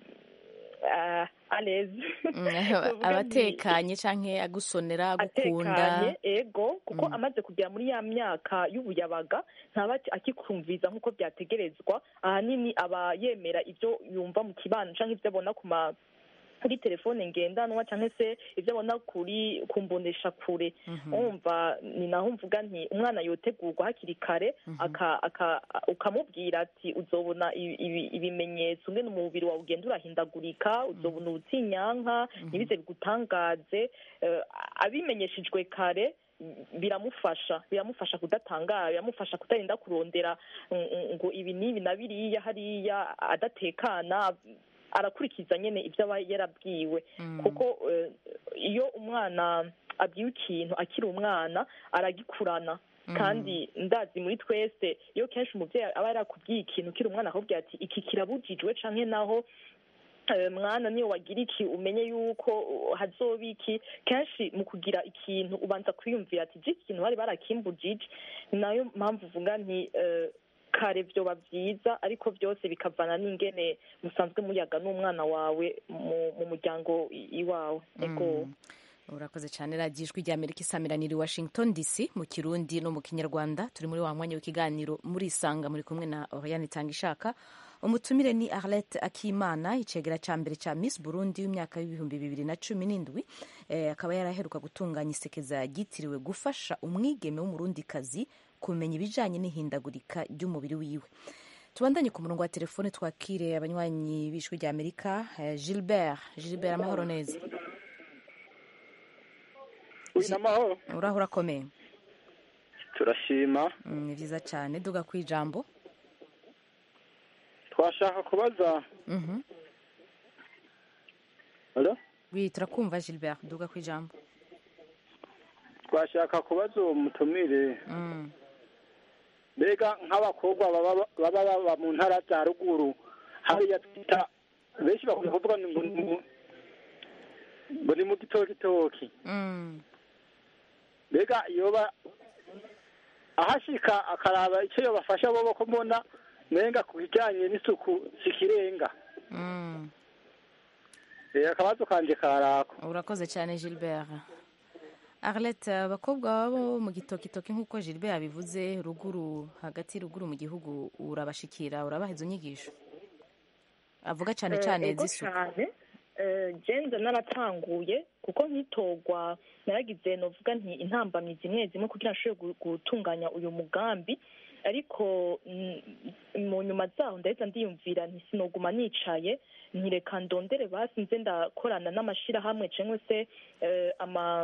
ah, alezi Novuga nti- abatekanye canke agusonera agukunda atekanye ego kuko amaze kugera muri ya myaka y'ubuyabaga ntaba aki- akikumviza nk'uko byategerezwa ahanini aba yemera ibyo yumva mu kibano canke ibyo abona ku ma kuri telefone ngendanwa cyangwa se ibyo abona kuri ku mbonesha kure wumva ni naho mvuga nti umwana yotegurwa hakiri kare aka- aka- ukamubwira ati uzobona ibi- ibi- ibimenyetso ngene umubiri wawe ugenda urahindagurika uzobona ubutinyanka ntibize bigutangaze eh, abimenyeshejwe kare biramufasha biramufasha kudatangara biramufasha kutarinda kurondera mm, mm, ngo ibi n'ibi na biriya hariya adatekana arakurikiza nyene ibyo aba yarabwiwe kuko eh, iyo umwana abwiwe ikintu akiri umwana aragikurana kandi ndazi muri twese iyo kenshi umubyeyi aba yarakubwiye ikintu ukiri umwana akakubwira ati iki kirabujijwe canke naho eh, mwana niyo wagira iki umenye yuko uh, hazoba iki kenshi mu kugira ikintu ubanza kwiyumvira ati iki kintu bari barakimbujije ni nayo mpamvu uvuga nti eh, kare vyoba vyiza ariko byose bikavana n'ingene musanzwe muyaga n'umwana wawe mu mu muryango i- iwawe ego urakoze cyane radiyo ijwi rya amerika isamiraniye i washington dc mu kirundi no mu kinyarwanda turi muri wa mwanya w'ikiganiro muri isanga muri kumwe na oriane itanga ishaka umutumire ni arlette akimana icegera cya mbere cya miss burundi w'imyaka y'ibihumbi bibiri na cumi n'indwi eh, akaba yaraheruka gutunganya isekeza ryitiriwe gufasha umwigeme w'umurundikazi kumenya ibijanye n'ihindagurika ry'umubiri wiwe tubandanye ku murongo wa telefone twakire abanywanyi b'ijwi rya amerika eh, gilbert gilbert amahoro neza amahoro uraho urakomeye turashima Mm, ni vyiza cane duga ku ijambo twashaka kubaza Mhm. Alo? wi turakumva gilbert duga ku ijambo twashaka kubaza uwo mutumire Mm. mbega nk'abakobwa baba baba baba mu ntara za ruguru hariya twita benshi bakunda kuvuga ngo ni mu- ngo ni mu gitokitoki Mm. mbega yoba ahashika akaraba icyo yobafasha bobo ko mbona menga ku kijyanye n'isuku sikirenga Mm. Eh, akabazo kanje karako urakoze cyane gilbert arlette abakobwa babo mu gitokitoki nk'uko gilbert yabivuze ruguru hagati ruguru mu gihugu urabashikira urabaha izo nyigisho avuga cyane cyane ego z'isuku cyane Eh, jenze naratanguye kuko nkitorwa naragize novuga nti intambamyi zimwe zimwe kugira nshobore gu- gutunganya uyu mugambi ariko mm, mu nyuma zaho ndahita ndiyumvira nti sinoguma nicaye ntireka ndondere basi nze ndakorana n'amashirahamwe cyangwa se eh, ama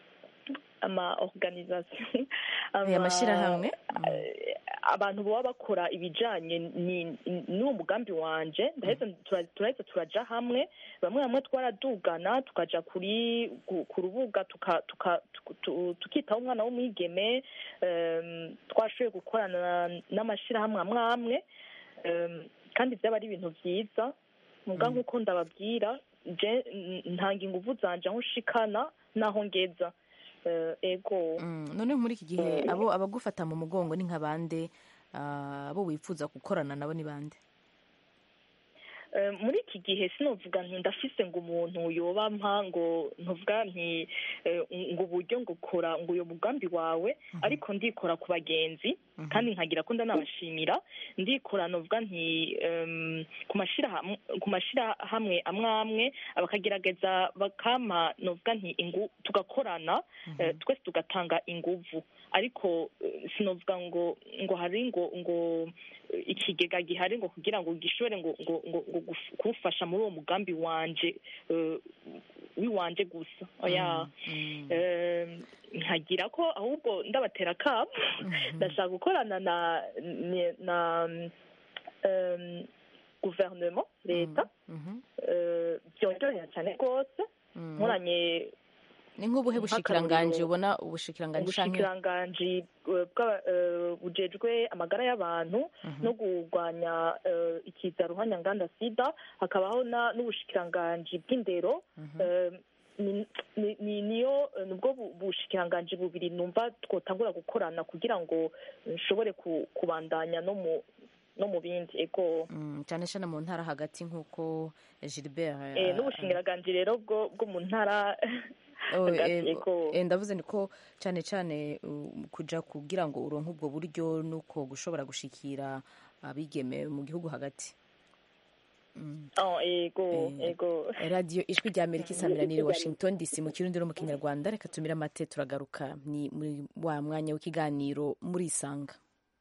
ama organisation Aya mashyirahamwe eh, abantu baba bakora ibijanye ni- n'uwo mugambi wanje ndaheza tura- turaheza turaja hamwe bamwe bamwe twaradugana tukaja kuri ku- ku rubuga tuka- tuka- tuku- tu- tukitaho umwana w'umwigeme em, twashoboye gukorana n'amashirahamwe amwe amwe em, kandi byaba ari ibintu byiza muga nk'uko ndababwira je n- ntanga inguvu zanje aho nshikana n'aho ngeza Eh, ego Mm, none muri iki gihe abo abagufata mu mugongo ni nka bande Ah, abo wifuza gukorana nabo ni bande Eh, muri iki gihe sinovuga nti ndafise ngo umuntu yoba mpa ngo ntuvuga nti eh, ngo uburyo ngo kora ngo uyo mugambi wawe ariko ndikora ku bagenzi kandi nkagira ko ndanabashimira ndikora novuga nti em, ku mashirahamwe ku mashirahamwe amwe amwe bakagerageza bakama novuga nti ingu tugakorana eh, twese tugatanga inguvu ariko eh, sinovuga ngo ngo hari ngo ngo eh, ikigega gihari ngo kugira ngo gishobore ngo ngo ngo ngo guf- kumfasha muri uwo mugambi wanje eh, wiwanje gusa oya Eh, nkagira ko ahubwo ndabatera akamo ndashaka gukorana na ni- na em, guverinoma leta eh, byongerera cyane rwose nkoranye ni nk'ubuhe bushikiranganji ubona ubushikiranganji canke ubushikiranganji eh, bwa- eh, bujejwe amagara y'abantu no kurwanya eh, ikiza ruhanyanganda sida hakabaho na- n'ubushikiranganji bw'indero eh, ni- ni- ni- niyo eh, nibwo bu- bushikiranganji bubiri numva twotangura gukorana kugira ngo nshobore ku- kubandanya no mu no mu bindi ego Mm, cyane cyane mu ntara hagati nk'uko gilbert eh, n'ubushikiranganji rero bwo bwo mu ntara Oh, hagati, eh, ego eh, ndavuze ni ko cyane cyane uh, kuja kugira ngo uronke ubwo buryo nuko gushobora gushikira abigeme mu gihugu hagati Oh, ego ego radiyo ijwi rya amerika isamiraniye washington dc mu kirundi no mu kinyarwanda reka tumire amate turagaruka ni muri wa mwanya w'ikiganiro muri isanga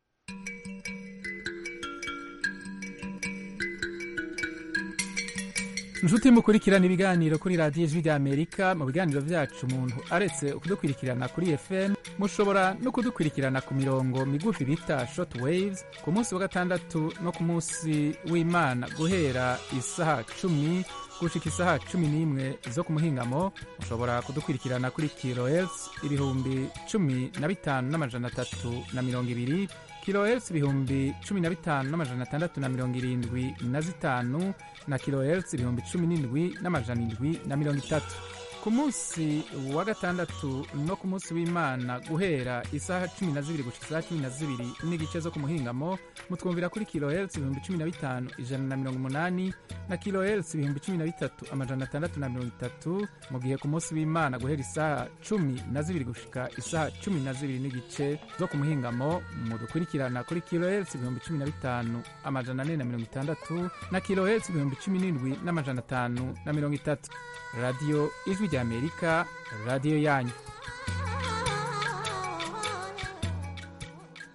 inshuti mukurikirana ibiganiro kuri radiyo ijwi rya amerika mu biganiro byacu umuntu aretse kudukurikirana kuri fm mushobora no kudukurikirana ku mirongo migufi bita short waves ku munsi wa gatandatu no ku munsi w'imana guhera isaha cumi gushika isaha cumi n'imwe zo ku muhingamo mushobora kudukurikirana kuri kilohertz ibihumbi cumi na bitanu n'amajana atatu na mirongo ibiri kilohertz ibihumbi cumi na bitanu n'amajana atandatu na mirongo irindwi na zitanu na kilohertz ibihumbi cumi n'indwi n'amajana indwi na mirongo itatu ku munsi wa gatandatu no ku munsi w'imana guhera isaha cumi na zibiri gushika isaha cumi na zibiri n'igice zo ku muhingamo mutwumvira kuri kilohertz ibihumbi cumi na bitanu ijana na mirongo umunani na kilohertz ibihumbi cumi na bitatu amajana atandatu na mirongo itatu mu gihe ku munsi w'imana guhera isaha cumi na zibiri gushika isaha cumi na zibiri n'igice zo ku muhingamo mudukurikirana kuri kilohertz ibihumbi cumi na bitanu amajana ane na mirongo itandatu na kilohertz ibihumbi cumi n'indwi n'amajana atanu na mirongo itatu radiyo ijwi rya amerika radiyo yanyu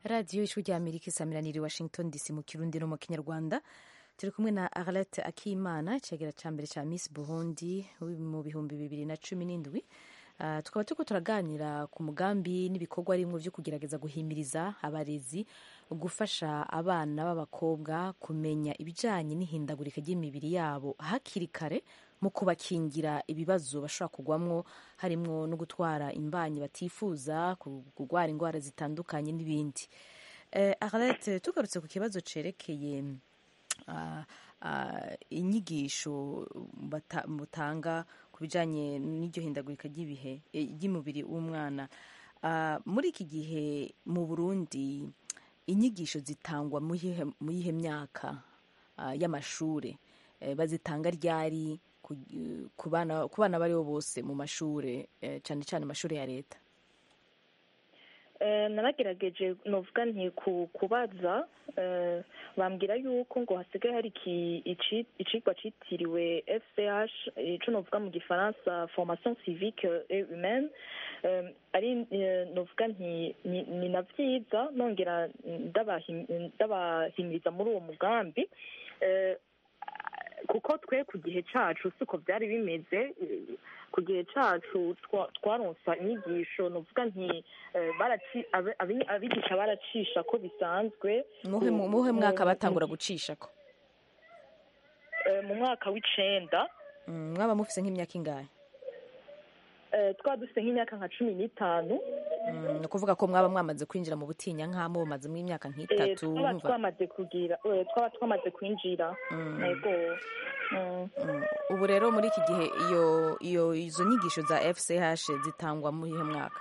radiyo ijwi rya amerika isamiraniye washington dc mu kirundi no mu kinyarwanda turi kumwe na arlette akimana icegera cya mbere cya miss burundi mu bihumbi bibiri na cumi n'indwi Uh, tukaba turiko turaganira ku mugambi n'ibikorwa rimwe vyo kugerageza guhimiriza abarezi gufasha abana b'abakobwa kumenya ibijanye n'ihindagurika ry'imibiri yabo hakiri kare mu kubakingira ibibazo bashobora kugwamwo harimwo no gutwara imbanyi batifuza kurwara indwara zitandukanye n'ibindi uh, arlette tugarutse ku kibazo cerekeye uh, uh, inyigisho mutanga ku bijyanye n'iryo hindagurika ry'ibihe ry'umubiri w'umwana muri iki gihe mu burundi inyigisho zitangwa mu yihe myaka y'amashuri bazitanga ryari ku bana abo ari bo bose mu mashuri cyane cyane amashuri ya leta naragerageje nuvuga nti kubaza bambwira yuko ngo hasigaye hari icigwa citiriwe fch ico novuga mu gifaransa formation civique et humaine ari novuga nti ni na vyiza nongera ndabahimiriza muri uwo mugambi kuko twe ku gihe cacu siko byari bimeze ku gihe cacu twaronsa inyigisho nuvuga nti abigisha baracisha ko bisanzwe muhe mwaka batangura gucisha ko mu mwaka w'icenda mwaba mufise nk'imyaka ingahe twaba dufite nk'imyaka nka cumi n'itanu ni ukuvuga ko mwaba mwamaze kwinjira mu butinya nk'amo bumazemo imyaka nk'itatu twaba twamaze kugira twaba twamaze kwinjira yego ubu rero muri iki gihe iyo iyo izo nyigisho za fch zitangwa mu ihe mwaka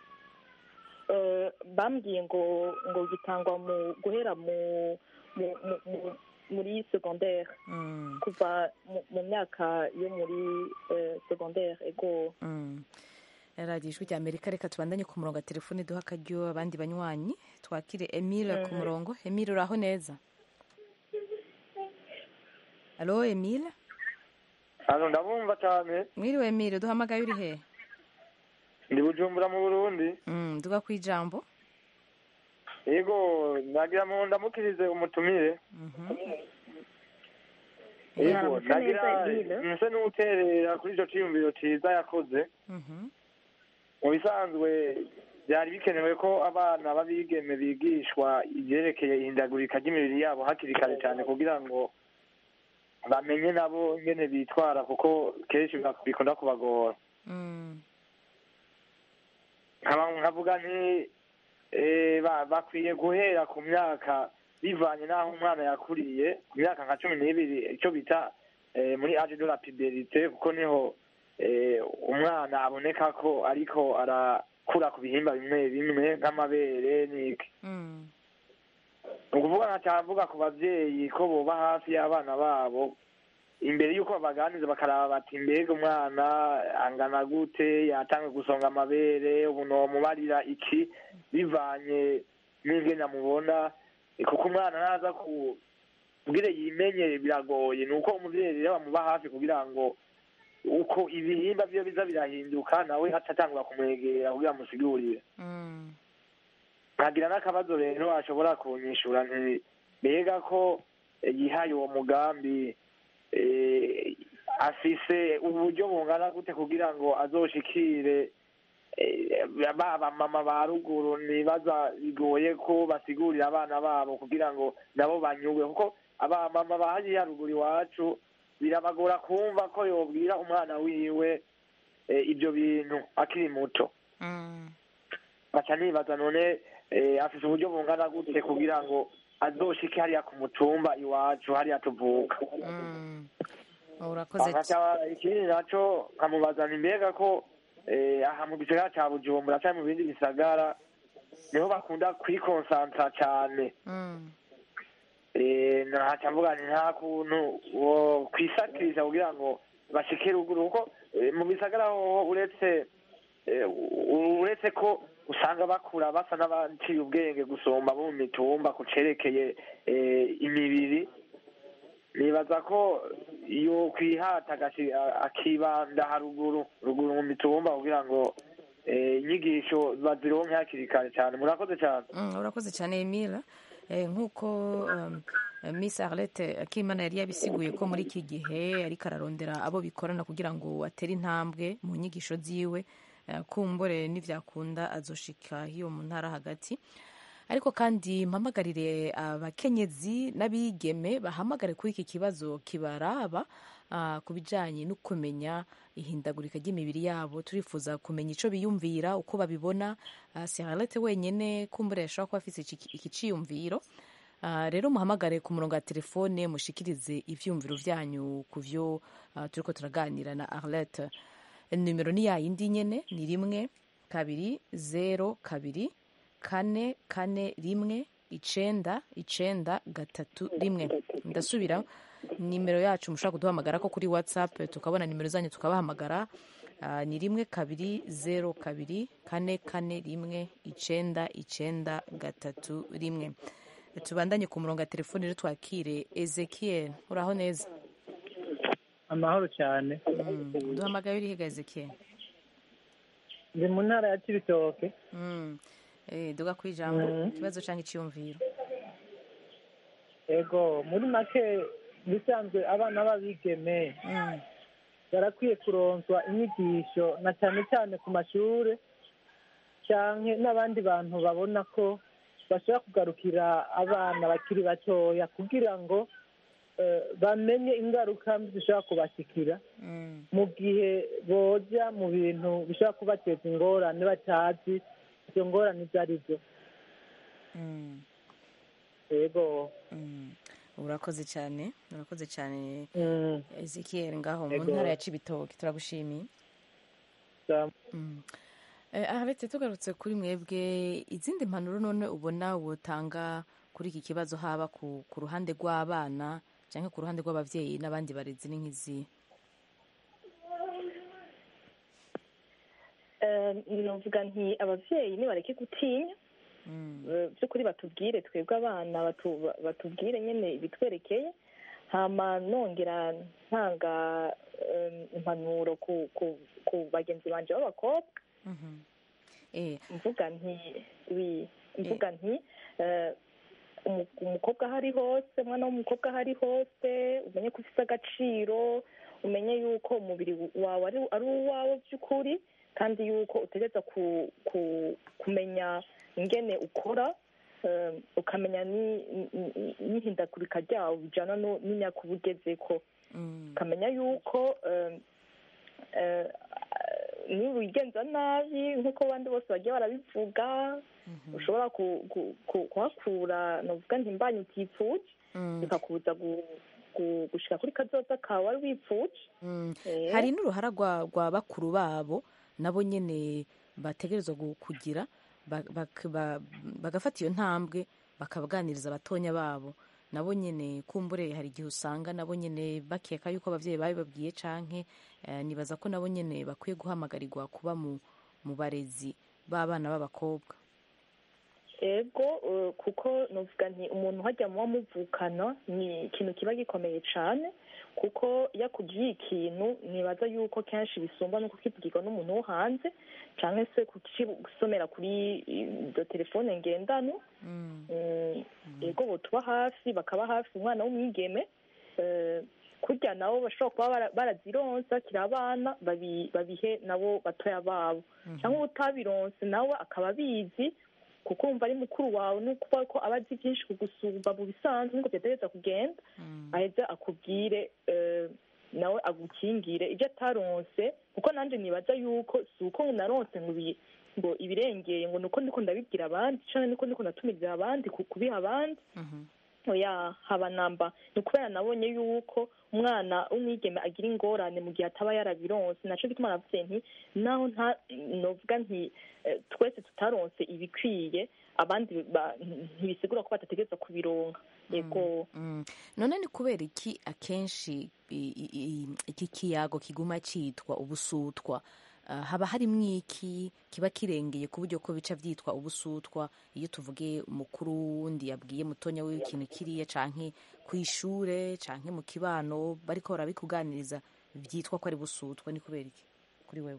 bambwiye ngo ngo gitangwa mu guhera mu muri secondaire kuva mu myaka yo muri secondaire ego radiyo ijwi rya amerika reka tubandanye ku murongo wa telefone duha akaryo abandi banywanyi twakire emile ku murongo emile uraho neza alo emile hano ndabumva cyane mwiriwe emile duhamagaye uri hehe ndi bujumbura mu burundi duga ku ijambo yego nagira mu ndamukirize umutumire yego nagira nse n'uterera kuri icyo cyiyumviro cyiza yakoze mu bisanzwe byari bikenewe ko abana b'abigeme bigishwa ibyerekeye ihindagurika ry'imibiri yabo hakiri kare cyane kugira ngo bamenye nabo ingene bitwara kuko kenshi bikunda kubagora nkavuga nti bakwiye guhera ku myaka bivanye n'aho umwana yakuriye ku myaka nka cumi n'ibiri icyo bita muri age de la puberite kuko niho umwana aboneka ko ariko arakura ku bihimba bimwe bimwe nk'amabere n'iki ni ukuvuga nkacavuga ku babyeyi ko boba hafi y'abana babo imbere y'uko babaganiriza bakaraba bati mbega umwana angana gute yatanga gusonga amabere ubu nomubarira iki bivanye n'ingene amubona kuko umwana naza kugira yimenye biragoye ni uko umubyeyi rero bamuba hafi kugira ngo uko ibihimba byo biza birahinduka nawe atatangura kumwegera kugira amusigurire nkagira n'akabazo rero ashobora kunyishura nti mbega ko yihaye uwo mugambi afise uburyo bungana gute kugira ngo azoshikire baba mama ba ruguru nibaza bigoye ko basigurira abana babo kugira ngo nabo banyurwe kuko abamama ba hariya ruguru iwacu birabagora kumva ko yobwira umwana wiwe ibyo bintu akiri muto baca nibaza none afise uburyo bungana gute kugira ngo azoshike hariya ku mutumba iwacu hariya tuvuka urakoze ikindi naco nkamubaza ni mbega ko aha mu gisagara ca bujumbura canke mu bindi bisagara niho bakunda kwikonsantara cane ntaca mvuga nti nta kuntu kwisakiriza kugira ngo bashike ruguru kuko mu bisagara hoho uretse uretse ko usanga bakura basa n'abaciye ubwenge gusumba bo mu mitumba ku cerekeye imibiri nibaza ko iyo kwihata akibanda haruguru ruguru mu mitumba kugira ngo eh, inyigisho bazironke hakiri kare cyane murakoze cyane Mm, urakoze cyane emile Eh, nk'uko um, eh, miss arlette akimana yari yabisiguye ko muri iki gihe ariko ararondera abo bikorana kugira ngo atere intambwe mu nyigisho ziwe eh, kumbure n'ivyakunda azoshika hiyo mu ntara hagati ariko kandi mpamagarire abakenyezi n'abigeme bahamagare kuri iki kibazo kibaraba ah, ku bijanye no kumenya ihindagurika ry'imibiri yabo turifuza kumenya ico biyumvira uko babibona uh, Charlotte wenyene kumbure yashobora kuba afise iki- iki ciyumviro Ah, rero muhamagare ku murongo wa telefone mushikirize ivyumviro vyanyu ku vyo ah, turiko turaganira na Arlette nimero ni yayindi nyene ni rimwe kabiri zero kabiri kane kane rimwe icenda icenda gatatu rimwe ndasubira nimero yacu mushobora kuduhamagara ko kuri whatsapp tukabona nimero zanyu tukabahamagara Ah, ni rimwe kabiri zero kabiri kane kane rimwe icenda icenda gatatu rimwe tubandanye ku murongo wa telefoni rero twakire ezekiel uraho neza amahoro cyane duhamagaye urihiga ezekiel ndi mu ntara ya kibitoke Mm. Eh, duga ku ijambo Mm. ikibazo cyangwa icyiyumviro ego muri make bisanzwe abana b'abigeme barakwiye kuronswa inyigisho na cyane cyane ku mashuri cyangwa n'abandi bantu babona ko bashobora kugarukira abana bakiri batoya kugira ngo eh, bamenye ingaruka mbi zishobora kubashikira mu gihe boja mu bintu bishobora kubateza ingorane batazi izo ngorane izo ari zo Mm. yego Mm. urakoze cyane urakoze cyane Mm. ezekiel ngaho mu Ego. ntara ya cibitoke turagushimiye Sa- Mm. Eh, aharetse tugarutse kuri mwebwe izindi mpanuro none ubona wotanga kuri iki kibazo haba ku, ku ruhande rw'abana cyangwa ku ruhande rw'abavyeyi n'abandi barezi ni nk'izi Eh, novuga nti abavyeyi nibareke gutinya Eh, by'ukuri batubwire twebwe abana batu- batubwire nyine ibitwerekeye hama nongera ntanga eh, impanuro ku ku ku bagenzi banje b'abakobwa eh mvuga nti wi mvuga nti eh, umu- umukobwa aho ari hose umwana w'umukobwa aho ari hose umenye ko ufite agaciro umenye yuko umubiri wawe ari ari uwawe by'ukuri kandi yuko utegereza ku, ku, kumenya ingene ukora eh, ukamenya ni- ni- ni- n'ihindagurika ryawo bijana no- n'imyaka uba ugezeko ukamenya yuko eh, eh, niba wigenza nabi nk'uko abandi bose bagiye barabivuga ushobora ku- ku- ku- kuhakura navuga nti mbanye utipfuje bikakubuza gu- gu- gushika kuri kazoza kawe wari wipfuje Eh. hari n'uruhara rwa rwa bakuru babo nabo nyene bategerezwa gu- kugira ba- bak- ba- bagafata iyo ntambwe bakabaganiriza abatonya babo nabo nyene kumbure hari igihe usanga nabo nyene bakeka yuko abavyeyi babibabwiye canke eh, nibaza ko nabo nyene bakwiye guhamagarirwa kuba mu mu barezi b'abana b'abakobwa ego eh, kuko novuga nti umuntu hajya muba muvukana ni ikintu kiba gikomeye cane kuko iyo akubwiye ikintu nibaza yuko kenshi bisumba no kukibwirwa n'umuntu wo hanze canke se kukisomera kuri izo telefone ngendanwa Mm, ego botuba hafi bakaba hafi umwana w'umwigeme eh, kurya nabo bashobora kuba bara- barazironsa kiri abana babi- babihe nabo batoya babo cyangwa utabironse nawe akaba abizi kuko wumva ari mukuru wawe ni ukuvuga ko aba azi byinshi kugusumba mu bisanzwe niko byategereza kugenda aheze akubwire eh, nawe agukingire ibyo ataronse kuko nanjye nibaza yuko si uko naronse ngo ibi- ngo ibirengeye ngo nuko ndiko ndabibwira abandi cyangwa niko ndiko ndatumiriza abandi ku- kubiha abandi oya haba namba ni ukubera nabonye yuko umwana w'umwigeme agira ingorane mu gihe ataba yarabironse naco gituma navuze nti naho nta novuga nti eh, twese tutaronse ibikwiye abandi ba- ntibisigura ko batategereza kubironka yego Mm. none ni kubera iki akenshi i- i- i- iki kiyago kiguma citwa ubusutwa Ah, haba harimwo iki kiba kirengeye ku buryo ko bica vyitwa ubusutwa iyo tuvuge umukuru wundi yabwiye mutonya wiwe ikintu kiriya canke kw'ishure canke mu kibano bariko barabikuganiriza vyitwa ko ari busutwa ni kubera iki kuri wewe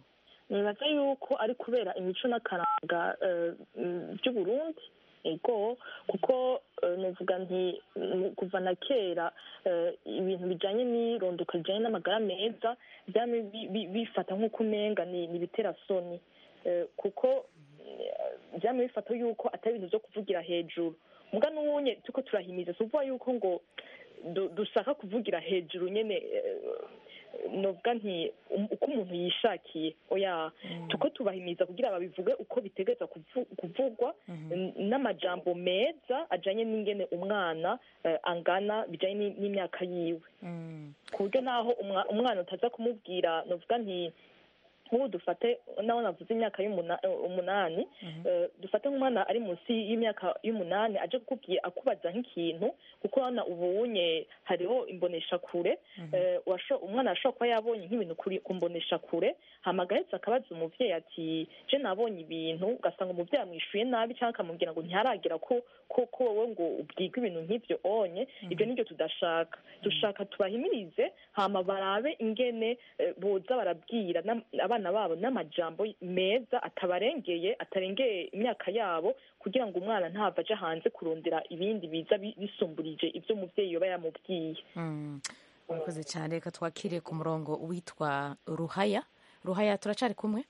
nibaza yuko ari kubera imico n'akaranga eh, mm, by'uburundi ego kuko eh, novuga nti mm, kuva na kera eh, ibintu bijanye n'irondoka rijanye n'amagara meza byamye bi- bi- bifata nk'uko umenga ni ni ibitera soni Eh, kuko eh, byamye bifata yuko atari ibintu byo kuvugira hejuru muga n'ubunye tuko turahimiza si ukuvuga yuko ngo du- dushaka kuvugira hejuru nyene eh, novuga nti um- uko umuntu yishakiye oya tuko tubahimiza kugira babivuge uko bitegeza kuvu- kuvugwa n- n'amajambo meza ajanye n'ingene umwana eh, angana bijanye ni- n'imyaka yiwe ku buryo naho umwa- umwana utaza kumubwira novuga nti nk'ubu dufate naho navuze imyaka y'umuna- eh, umunani eh, dufate nk'umwana ari munsi y'imyaka y'umunani aje kukubwira akubaza nk'ikintu kuko hano ubunye hariho imbonesha kure eh, washo- umwana ashobora kuba yabonye nk'ibintu kuri ku mbonesha kure hama agahetse akabaza umuvyeyi ati je nabonye ibintu ugasanga umuvyeyi amwishuye nabi cyangwa akamubwira ngo ntiharagira ko ko ko wowe ngo ubwirwe ibintu nk'ivyo onye ibyo nibyo tudashaka dushaka tubahimirize hama barabe ingene eh, boza barabwira n'am- abana babo n'amajambo meza atabarengeye atarengeye imyaka yabo kugira ngo umwana ntava aja hanze kurondera ibindi biza bi- bisumburije ibyo umuvyeyi yoba yamubwiye Mm. murakoze cyane reka twakire ku murongo witwa ruhaya ruhaya turacari kumwe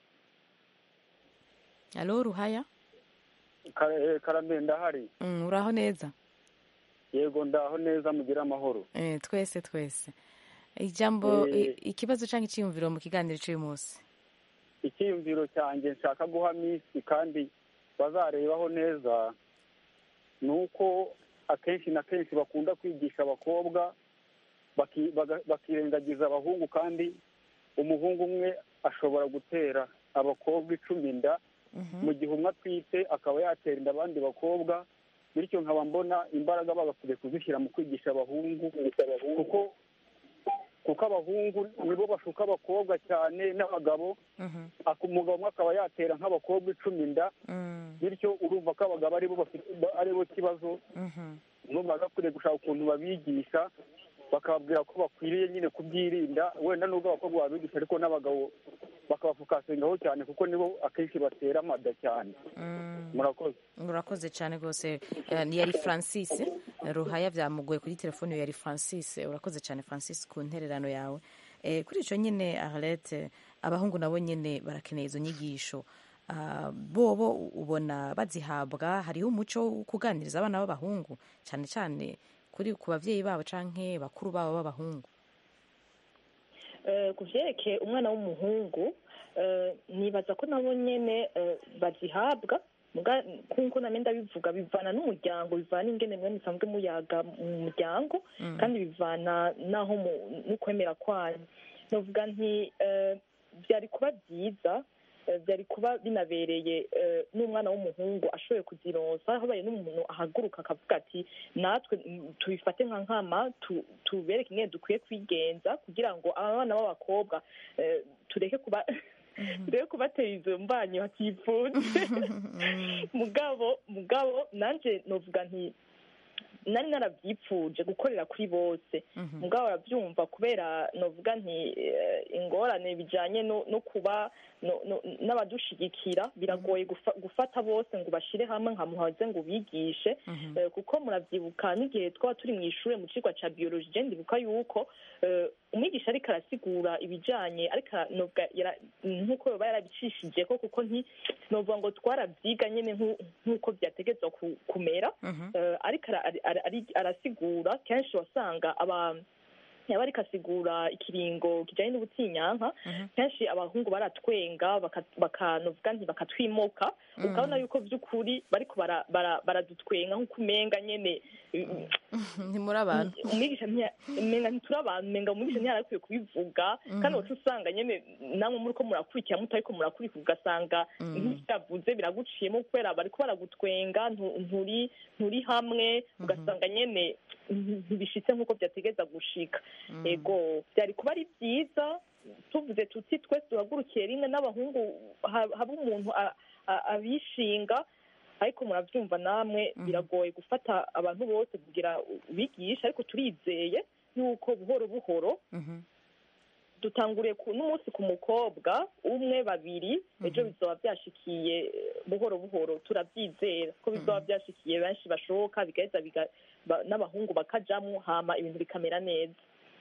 alo ruhaya Kare- karame ndahari Mm, uraho neza yego ndaho neza mugire amahoro Eh, twese twese ijambo Eh. i- ikibazo cyangwa icyiyumviro mu kiganiro cy'uyu munsi icyiyumviro cyanjye nshaka guha minsi kandi bazarebaho neza ni uko akenshi na kenshi bakunda kwigisha abakobwa baki- baga- bakirengagiza abahungu kandi umuhungu umwe ashobora gutera abakobwa icumi inda mu gihe umwe atwite akaba yatera inda abandi bakobwa bityo nkaba mbona imbaraga bagakwiye kuzishyira mu kwigisha abahungu kuko kuko abahungu nibo bashuka abakobwa cyane n'abagabo aka- umugabo umwe akaba yatera nk'abakobwa icumi inda bityo urumva ko abagabo aribo bafite aribo kibazo numva bagakwiye gushaka ukuntu babigisha bakababwira ko bakwiriye nyine kubyirinda wenda nubwo abakobwa babigisha ariko n'abagabo bakabafukasingaho cyane kuko nibo akenshi batera amada cyane murakoze urakoze cyane rwose Eh, ni yari francis ruhaya byamugoye kuri telefone yari francis urakoze cyane francis ku ntererano yawe Eh, kuri icyo nyine arlete abahungu nabo nyine barakeneye izo nyigisho Ah, bobo ubona bazihabwa hariho umuco wo kuganiriza abana b'abahungu cyane cyane kuri ku babyeyi babo canke bakuru babo b'abahungu Eh, ku vyerekeye umwana w'umuhungu eh, nibaza ko nabo nyene eh, bazihabwa muga nkuko name ndabivuga bivana n'umuryango bivana n'ingene mwe musanzwe muyaga mu muryango Mm. kandi bivana n'aho mu- n'ukwemera kwanyu novuga nti eh, byari kuba byiza eh, byari kuba binabereye eh, n'umwana w'umuhungu ashoboye kuzironsa habaye n'umuntu ahaguruka akavuga ati natwe mm, tubifate nka nkama tu- tubereke ingene dukwiye kwigenza kugira ngo abana b'abakobwa eh, tureke kuba tureke kubatera izo mbanyi batifuje mugabo mugabo nanje novuga nti nari narabyipfuje gukorera kuri bose mugabo arabyumva kubera novuga nti eh, ingorane bijanye no no kuba no- no- n'abadushigikira biragoye gufa- gufata bose ngo bashire hamwe nka muhaze ngo bigishe Eh, kuko muravyibuka n'igihe twaba turi mu ishure mu cigwa ca biologie je ndibuka yuko eh, umwigisha ariko arasigura ibijanye ariko ara- novuga yara- nk'uko yoba yarabicishije ko kuko nti novuga ngo twaravyiga nyene nku- nk'uko vyategezwa ku- kumera Eh, ariko ara- ara- ara- ari- arasigura kenshi wasanga aba yaba ariko asigura ikiringo kijanye n'ubutinyanka kenshi abahungu baratwenga baka- bakanovuga nti bakatwimoka Mm. ukabona yuko vy'ukuri bariko bara- bara- baradutwenga nk'uko umenga nyene ntimuri abantu umwigisha ntiya- umenga ntituri abantu umenga umwigisha ntiyari akwiye kubivuga kandi wacu usanga nyene namwe muriko murakurikira mutariko murakurikira ugasanga Mm. nk'ivyavuze biraguciyemo kubera bariko baragutwenga ntu- nturi nturi hamwe ugasanga nyene nti- ntibishitse nk'uko vyategeza gushika ego vyari kuba ari vyiza tuvuze tuti twese duhagurukiye rimwe n'abahungu ha- haba umuntu a- a- abishinga ariko murabyumva namwe biragoye gufata abantu bose kugira bigisha ariko turizeye yuko buhoro buhoro dutanguriye ku n'umunsi ku mukobwa umwe babiri ejo bizoba byashikiye eh, buhoro buhoro turabyizera ko bizoba byashikiye benshi bashoboka bigaheza biga- ba- n'abahungu bakajamwo hama ibintu bikamera neza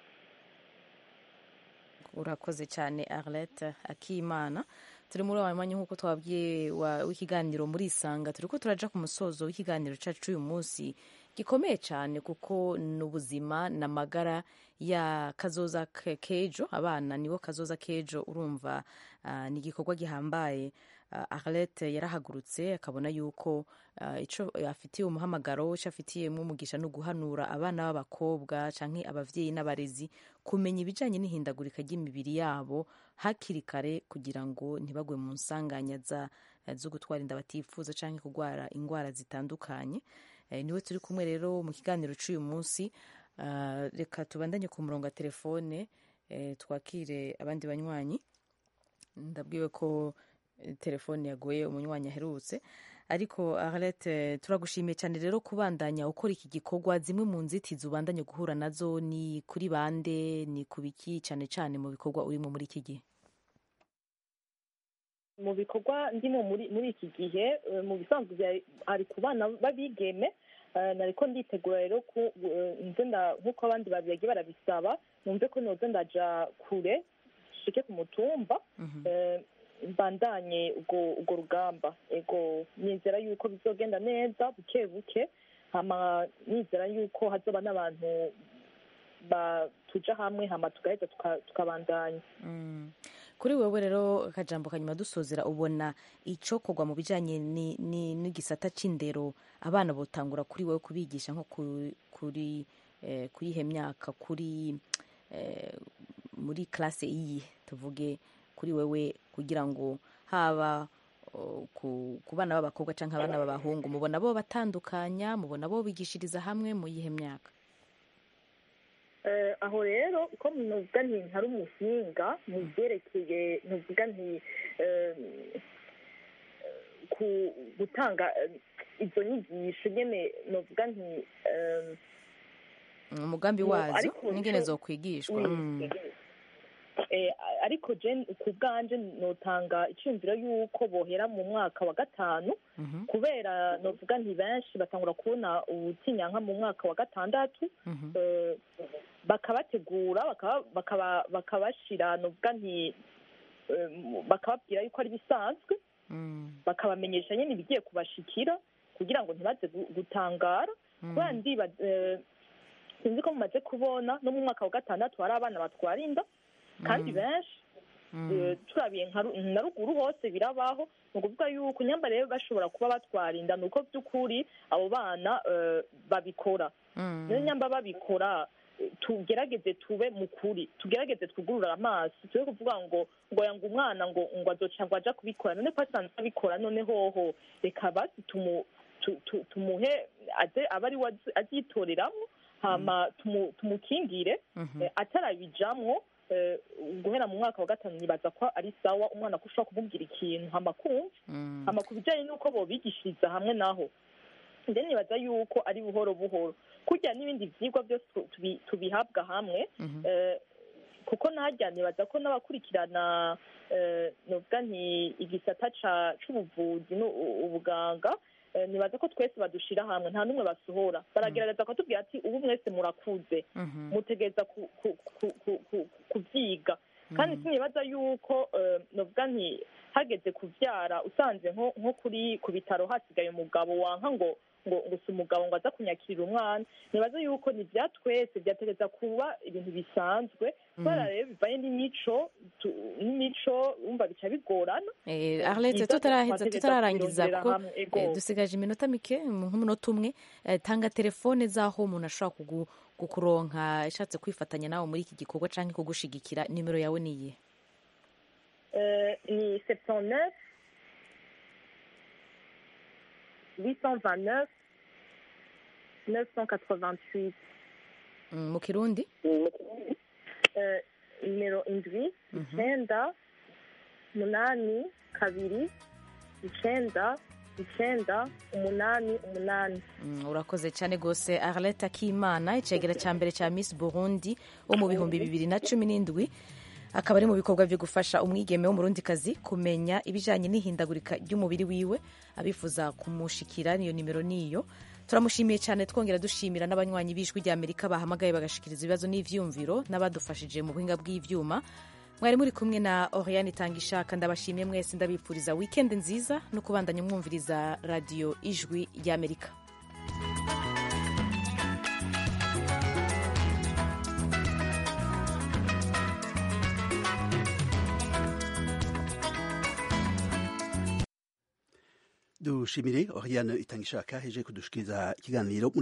urakoze cyane arlette akimana turi muri wa mwanya nk'uko twabwiye wa- w'ikiganiro muri isanga turi ko turaja ku musozo w'ikiganiro cyacu cy'uyu munsi gikomeye cyane kuko ni ubuzima ni amagara ya kazoza ke- k'ejo abana nibo kazoza k'ejo urumva ah, ni igikorwa gihambaye Ah, arlette yarahagurutse akabona yuko ah, ico afitiye umuhamagaro icyo afitiyemo umugisha ni uguhanura abana b'abakobwa canke abavyeyi n'abarezi kumenya ibijanye n'ihindagurika ry'imibiri yabo hakiri kare kugira ngo ntibagwe mu nsanganya za- zo gutwara inda batifuza canke kurwara indwara zitandukanye Eh, niwe turi kumwe rero mu kiganiro c'uyu munsi Ah, reka tubandanye ku murongo wa telefone eh, twakire abandi banywanyi ndabwiwe ko eh, telefone yagoye umunywanyi aherutse ariko arlette turagushimiye cyane rero kubandanya ukora iki gikorwa zimwe mu nzitizi ubandanye guhura nazo ni kuri bande ni ku biki cyane cyane mu bikorwa urimo muri iki gihe mu bikorwa ndimo muri muri iki gihe eh, mu bisanzwe bya- ari ku bana b'abigeme eh, nariko nditegura rero ku eh, nze nda- nk'uko abandi babiyagiye barabisaba numve ko noze ndaja kure shike ku mutumba eh, mbandanye ubwo ubwo rugamba ego nizera yuko bizogenda neza buke buke hama nizera yuko hazoba n'abantu ba- tuja hamwe hama tugaheza tuka- tukabandanya Mm. kuri wewe rero akajambo kanyuma dusozera ubona icokorwa mu bijanye ni- ni- n'igisata c'indero abana botangura kuri wewe kubigisha nko ku- kuri eh, kuri ihe myaka kuri eh, muri klase iyi tuvuge kuri wewe kugira ngo haba o, ku, ku bana b'abakobwa canke abana b'abahungu mubona bo batandukanya mubona bo bigishiriza hamwe mu yihe myaka Eh, aho rero uko nuvuga nti ntari umuhinga mu byerekeye nuvuga nti eh, ku gutanga eh, izo nyigisho nyene nuvuga nti eh, umugambi No, wazo ariko n'ingene ico- zokwigishwa Mm. Mm. Eh, ariko je ku bwanje notanga icyumviro y'uko bohera mu mwaka wa gatanu Mhm. kubera novuga nti benshi batangura kubona ubutinyanka mu mwaka wa gatandatu Mhm. eh, bakabategura bakaba- bakaba- bakabashira novuga nti eh, bakababwira yuko ari bisanzwe Mm. bakabamenyesha nyine ibigiye kubashikira kugira ngo ntibaze gu- gutangara kubera ndiba eh, sinzi ko mumaze kubona no mu mwaka wa gatandatu hari abana batwara inda kandi Mm. benshi eh, turabiye nka ru- na ruguru hose birabaho ni ukuvuga yuko nyamba rero bashobora kuba batwara inda ni uko by'ukuri abo bana eh, babikora Mm. niyo nyamba babikora eh, tugerageze tube mu kuri tugerageze twugurure amaso tube kuvuga ngo ngo yanga umwana ngo ngo azoca ngo aja kubikora none ko asanzwe abikora none hoho reka basi tumu tu- tu- tumuhe aze abe ari we azi- azitoreramo hama tumu- tumukingire Mhm. eh, atarabijamwo eh, guhera mu mwaka wa gatanu nibaza ko ari sawa umwana ko ushobora kumubwira ikintu hama kumva Mm. hama ku bijyanye n'uko bobigishiriza hamwe naho then nibaza yuko ari buhoro buhoro kurya n'ibindi byigwa byose tu- tubi- tubihabwa hamwe Mhm. eh, kuko najya nibaza ko n'abakurikirana eh, novuga nti igisata ca- c'ubuvuzi n'ubuganga eh, nibaza ko twese badushira hamwe nta n'umwe basohora baragerageza bakatubwira ati ubu mwese murakuze Mhm. mutegereza ku- ku- ku- ku- ku- kubyiga kandi sinibaza yuko eh, novuga nti hageze kubyara usanze nko nko kuri ku bitaro hasigaye umugabo wanka ngo ngo ngo si umugabo ngo aza kunyakirira umwana nibaza yuko ni bya twese byategereza kuba ibintu bisanzwe kubera rero bivanye n'imico tu- n'imico wumva bica bigorana Eh, Eh, Arlette byiza tutaraheza twategereza tutararangiza kubirondera kuko hamwe, ego. eh, dusigaje iminota mike nk'umunota umwe eh, tanga telefone z'aho umuntu ashobora kugu- kukuronka ashatse kwifatanya nawe muri iki gikorwa canke kugushigikira nimero yawe niye Euh, ni 79 829 988 Mm, mu kirundi Euh, nimero indwi icyenda umunani kabiri icyenda icyenda umunani umunani Mm, urakoze cyane rwose arlette akimana icegera cya mbere cya miss burundi wo mu bihumbi bibiri na cumi n'indwi akaba ari mu bikorwa byo gufasha umwigeme w'umurundikazi kumenya ibijyanye n'ihindagurika ry'umubiri wiwe abifuza kumushikira niyo nimero niyo turamushimiye cyane twongera dushimira n'abanywanyi b'ijwi rya amerika bahamagaye bagashikiriza ibibazo n'ivyumviro n'abadufashije mu buhinga bw'ivyuma mwari muri kumwe na oriane itanga ishaka ndabashimiye mwese ndabipfuriza wikendi nziza no kubandanya mwumviriza radiyo ijwi ry'amerika dushimire oriane itanga ishaka heje kudushikiriza ikiganiro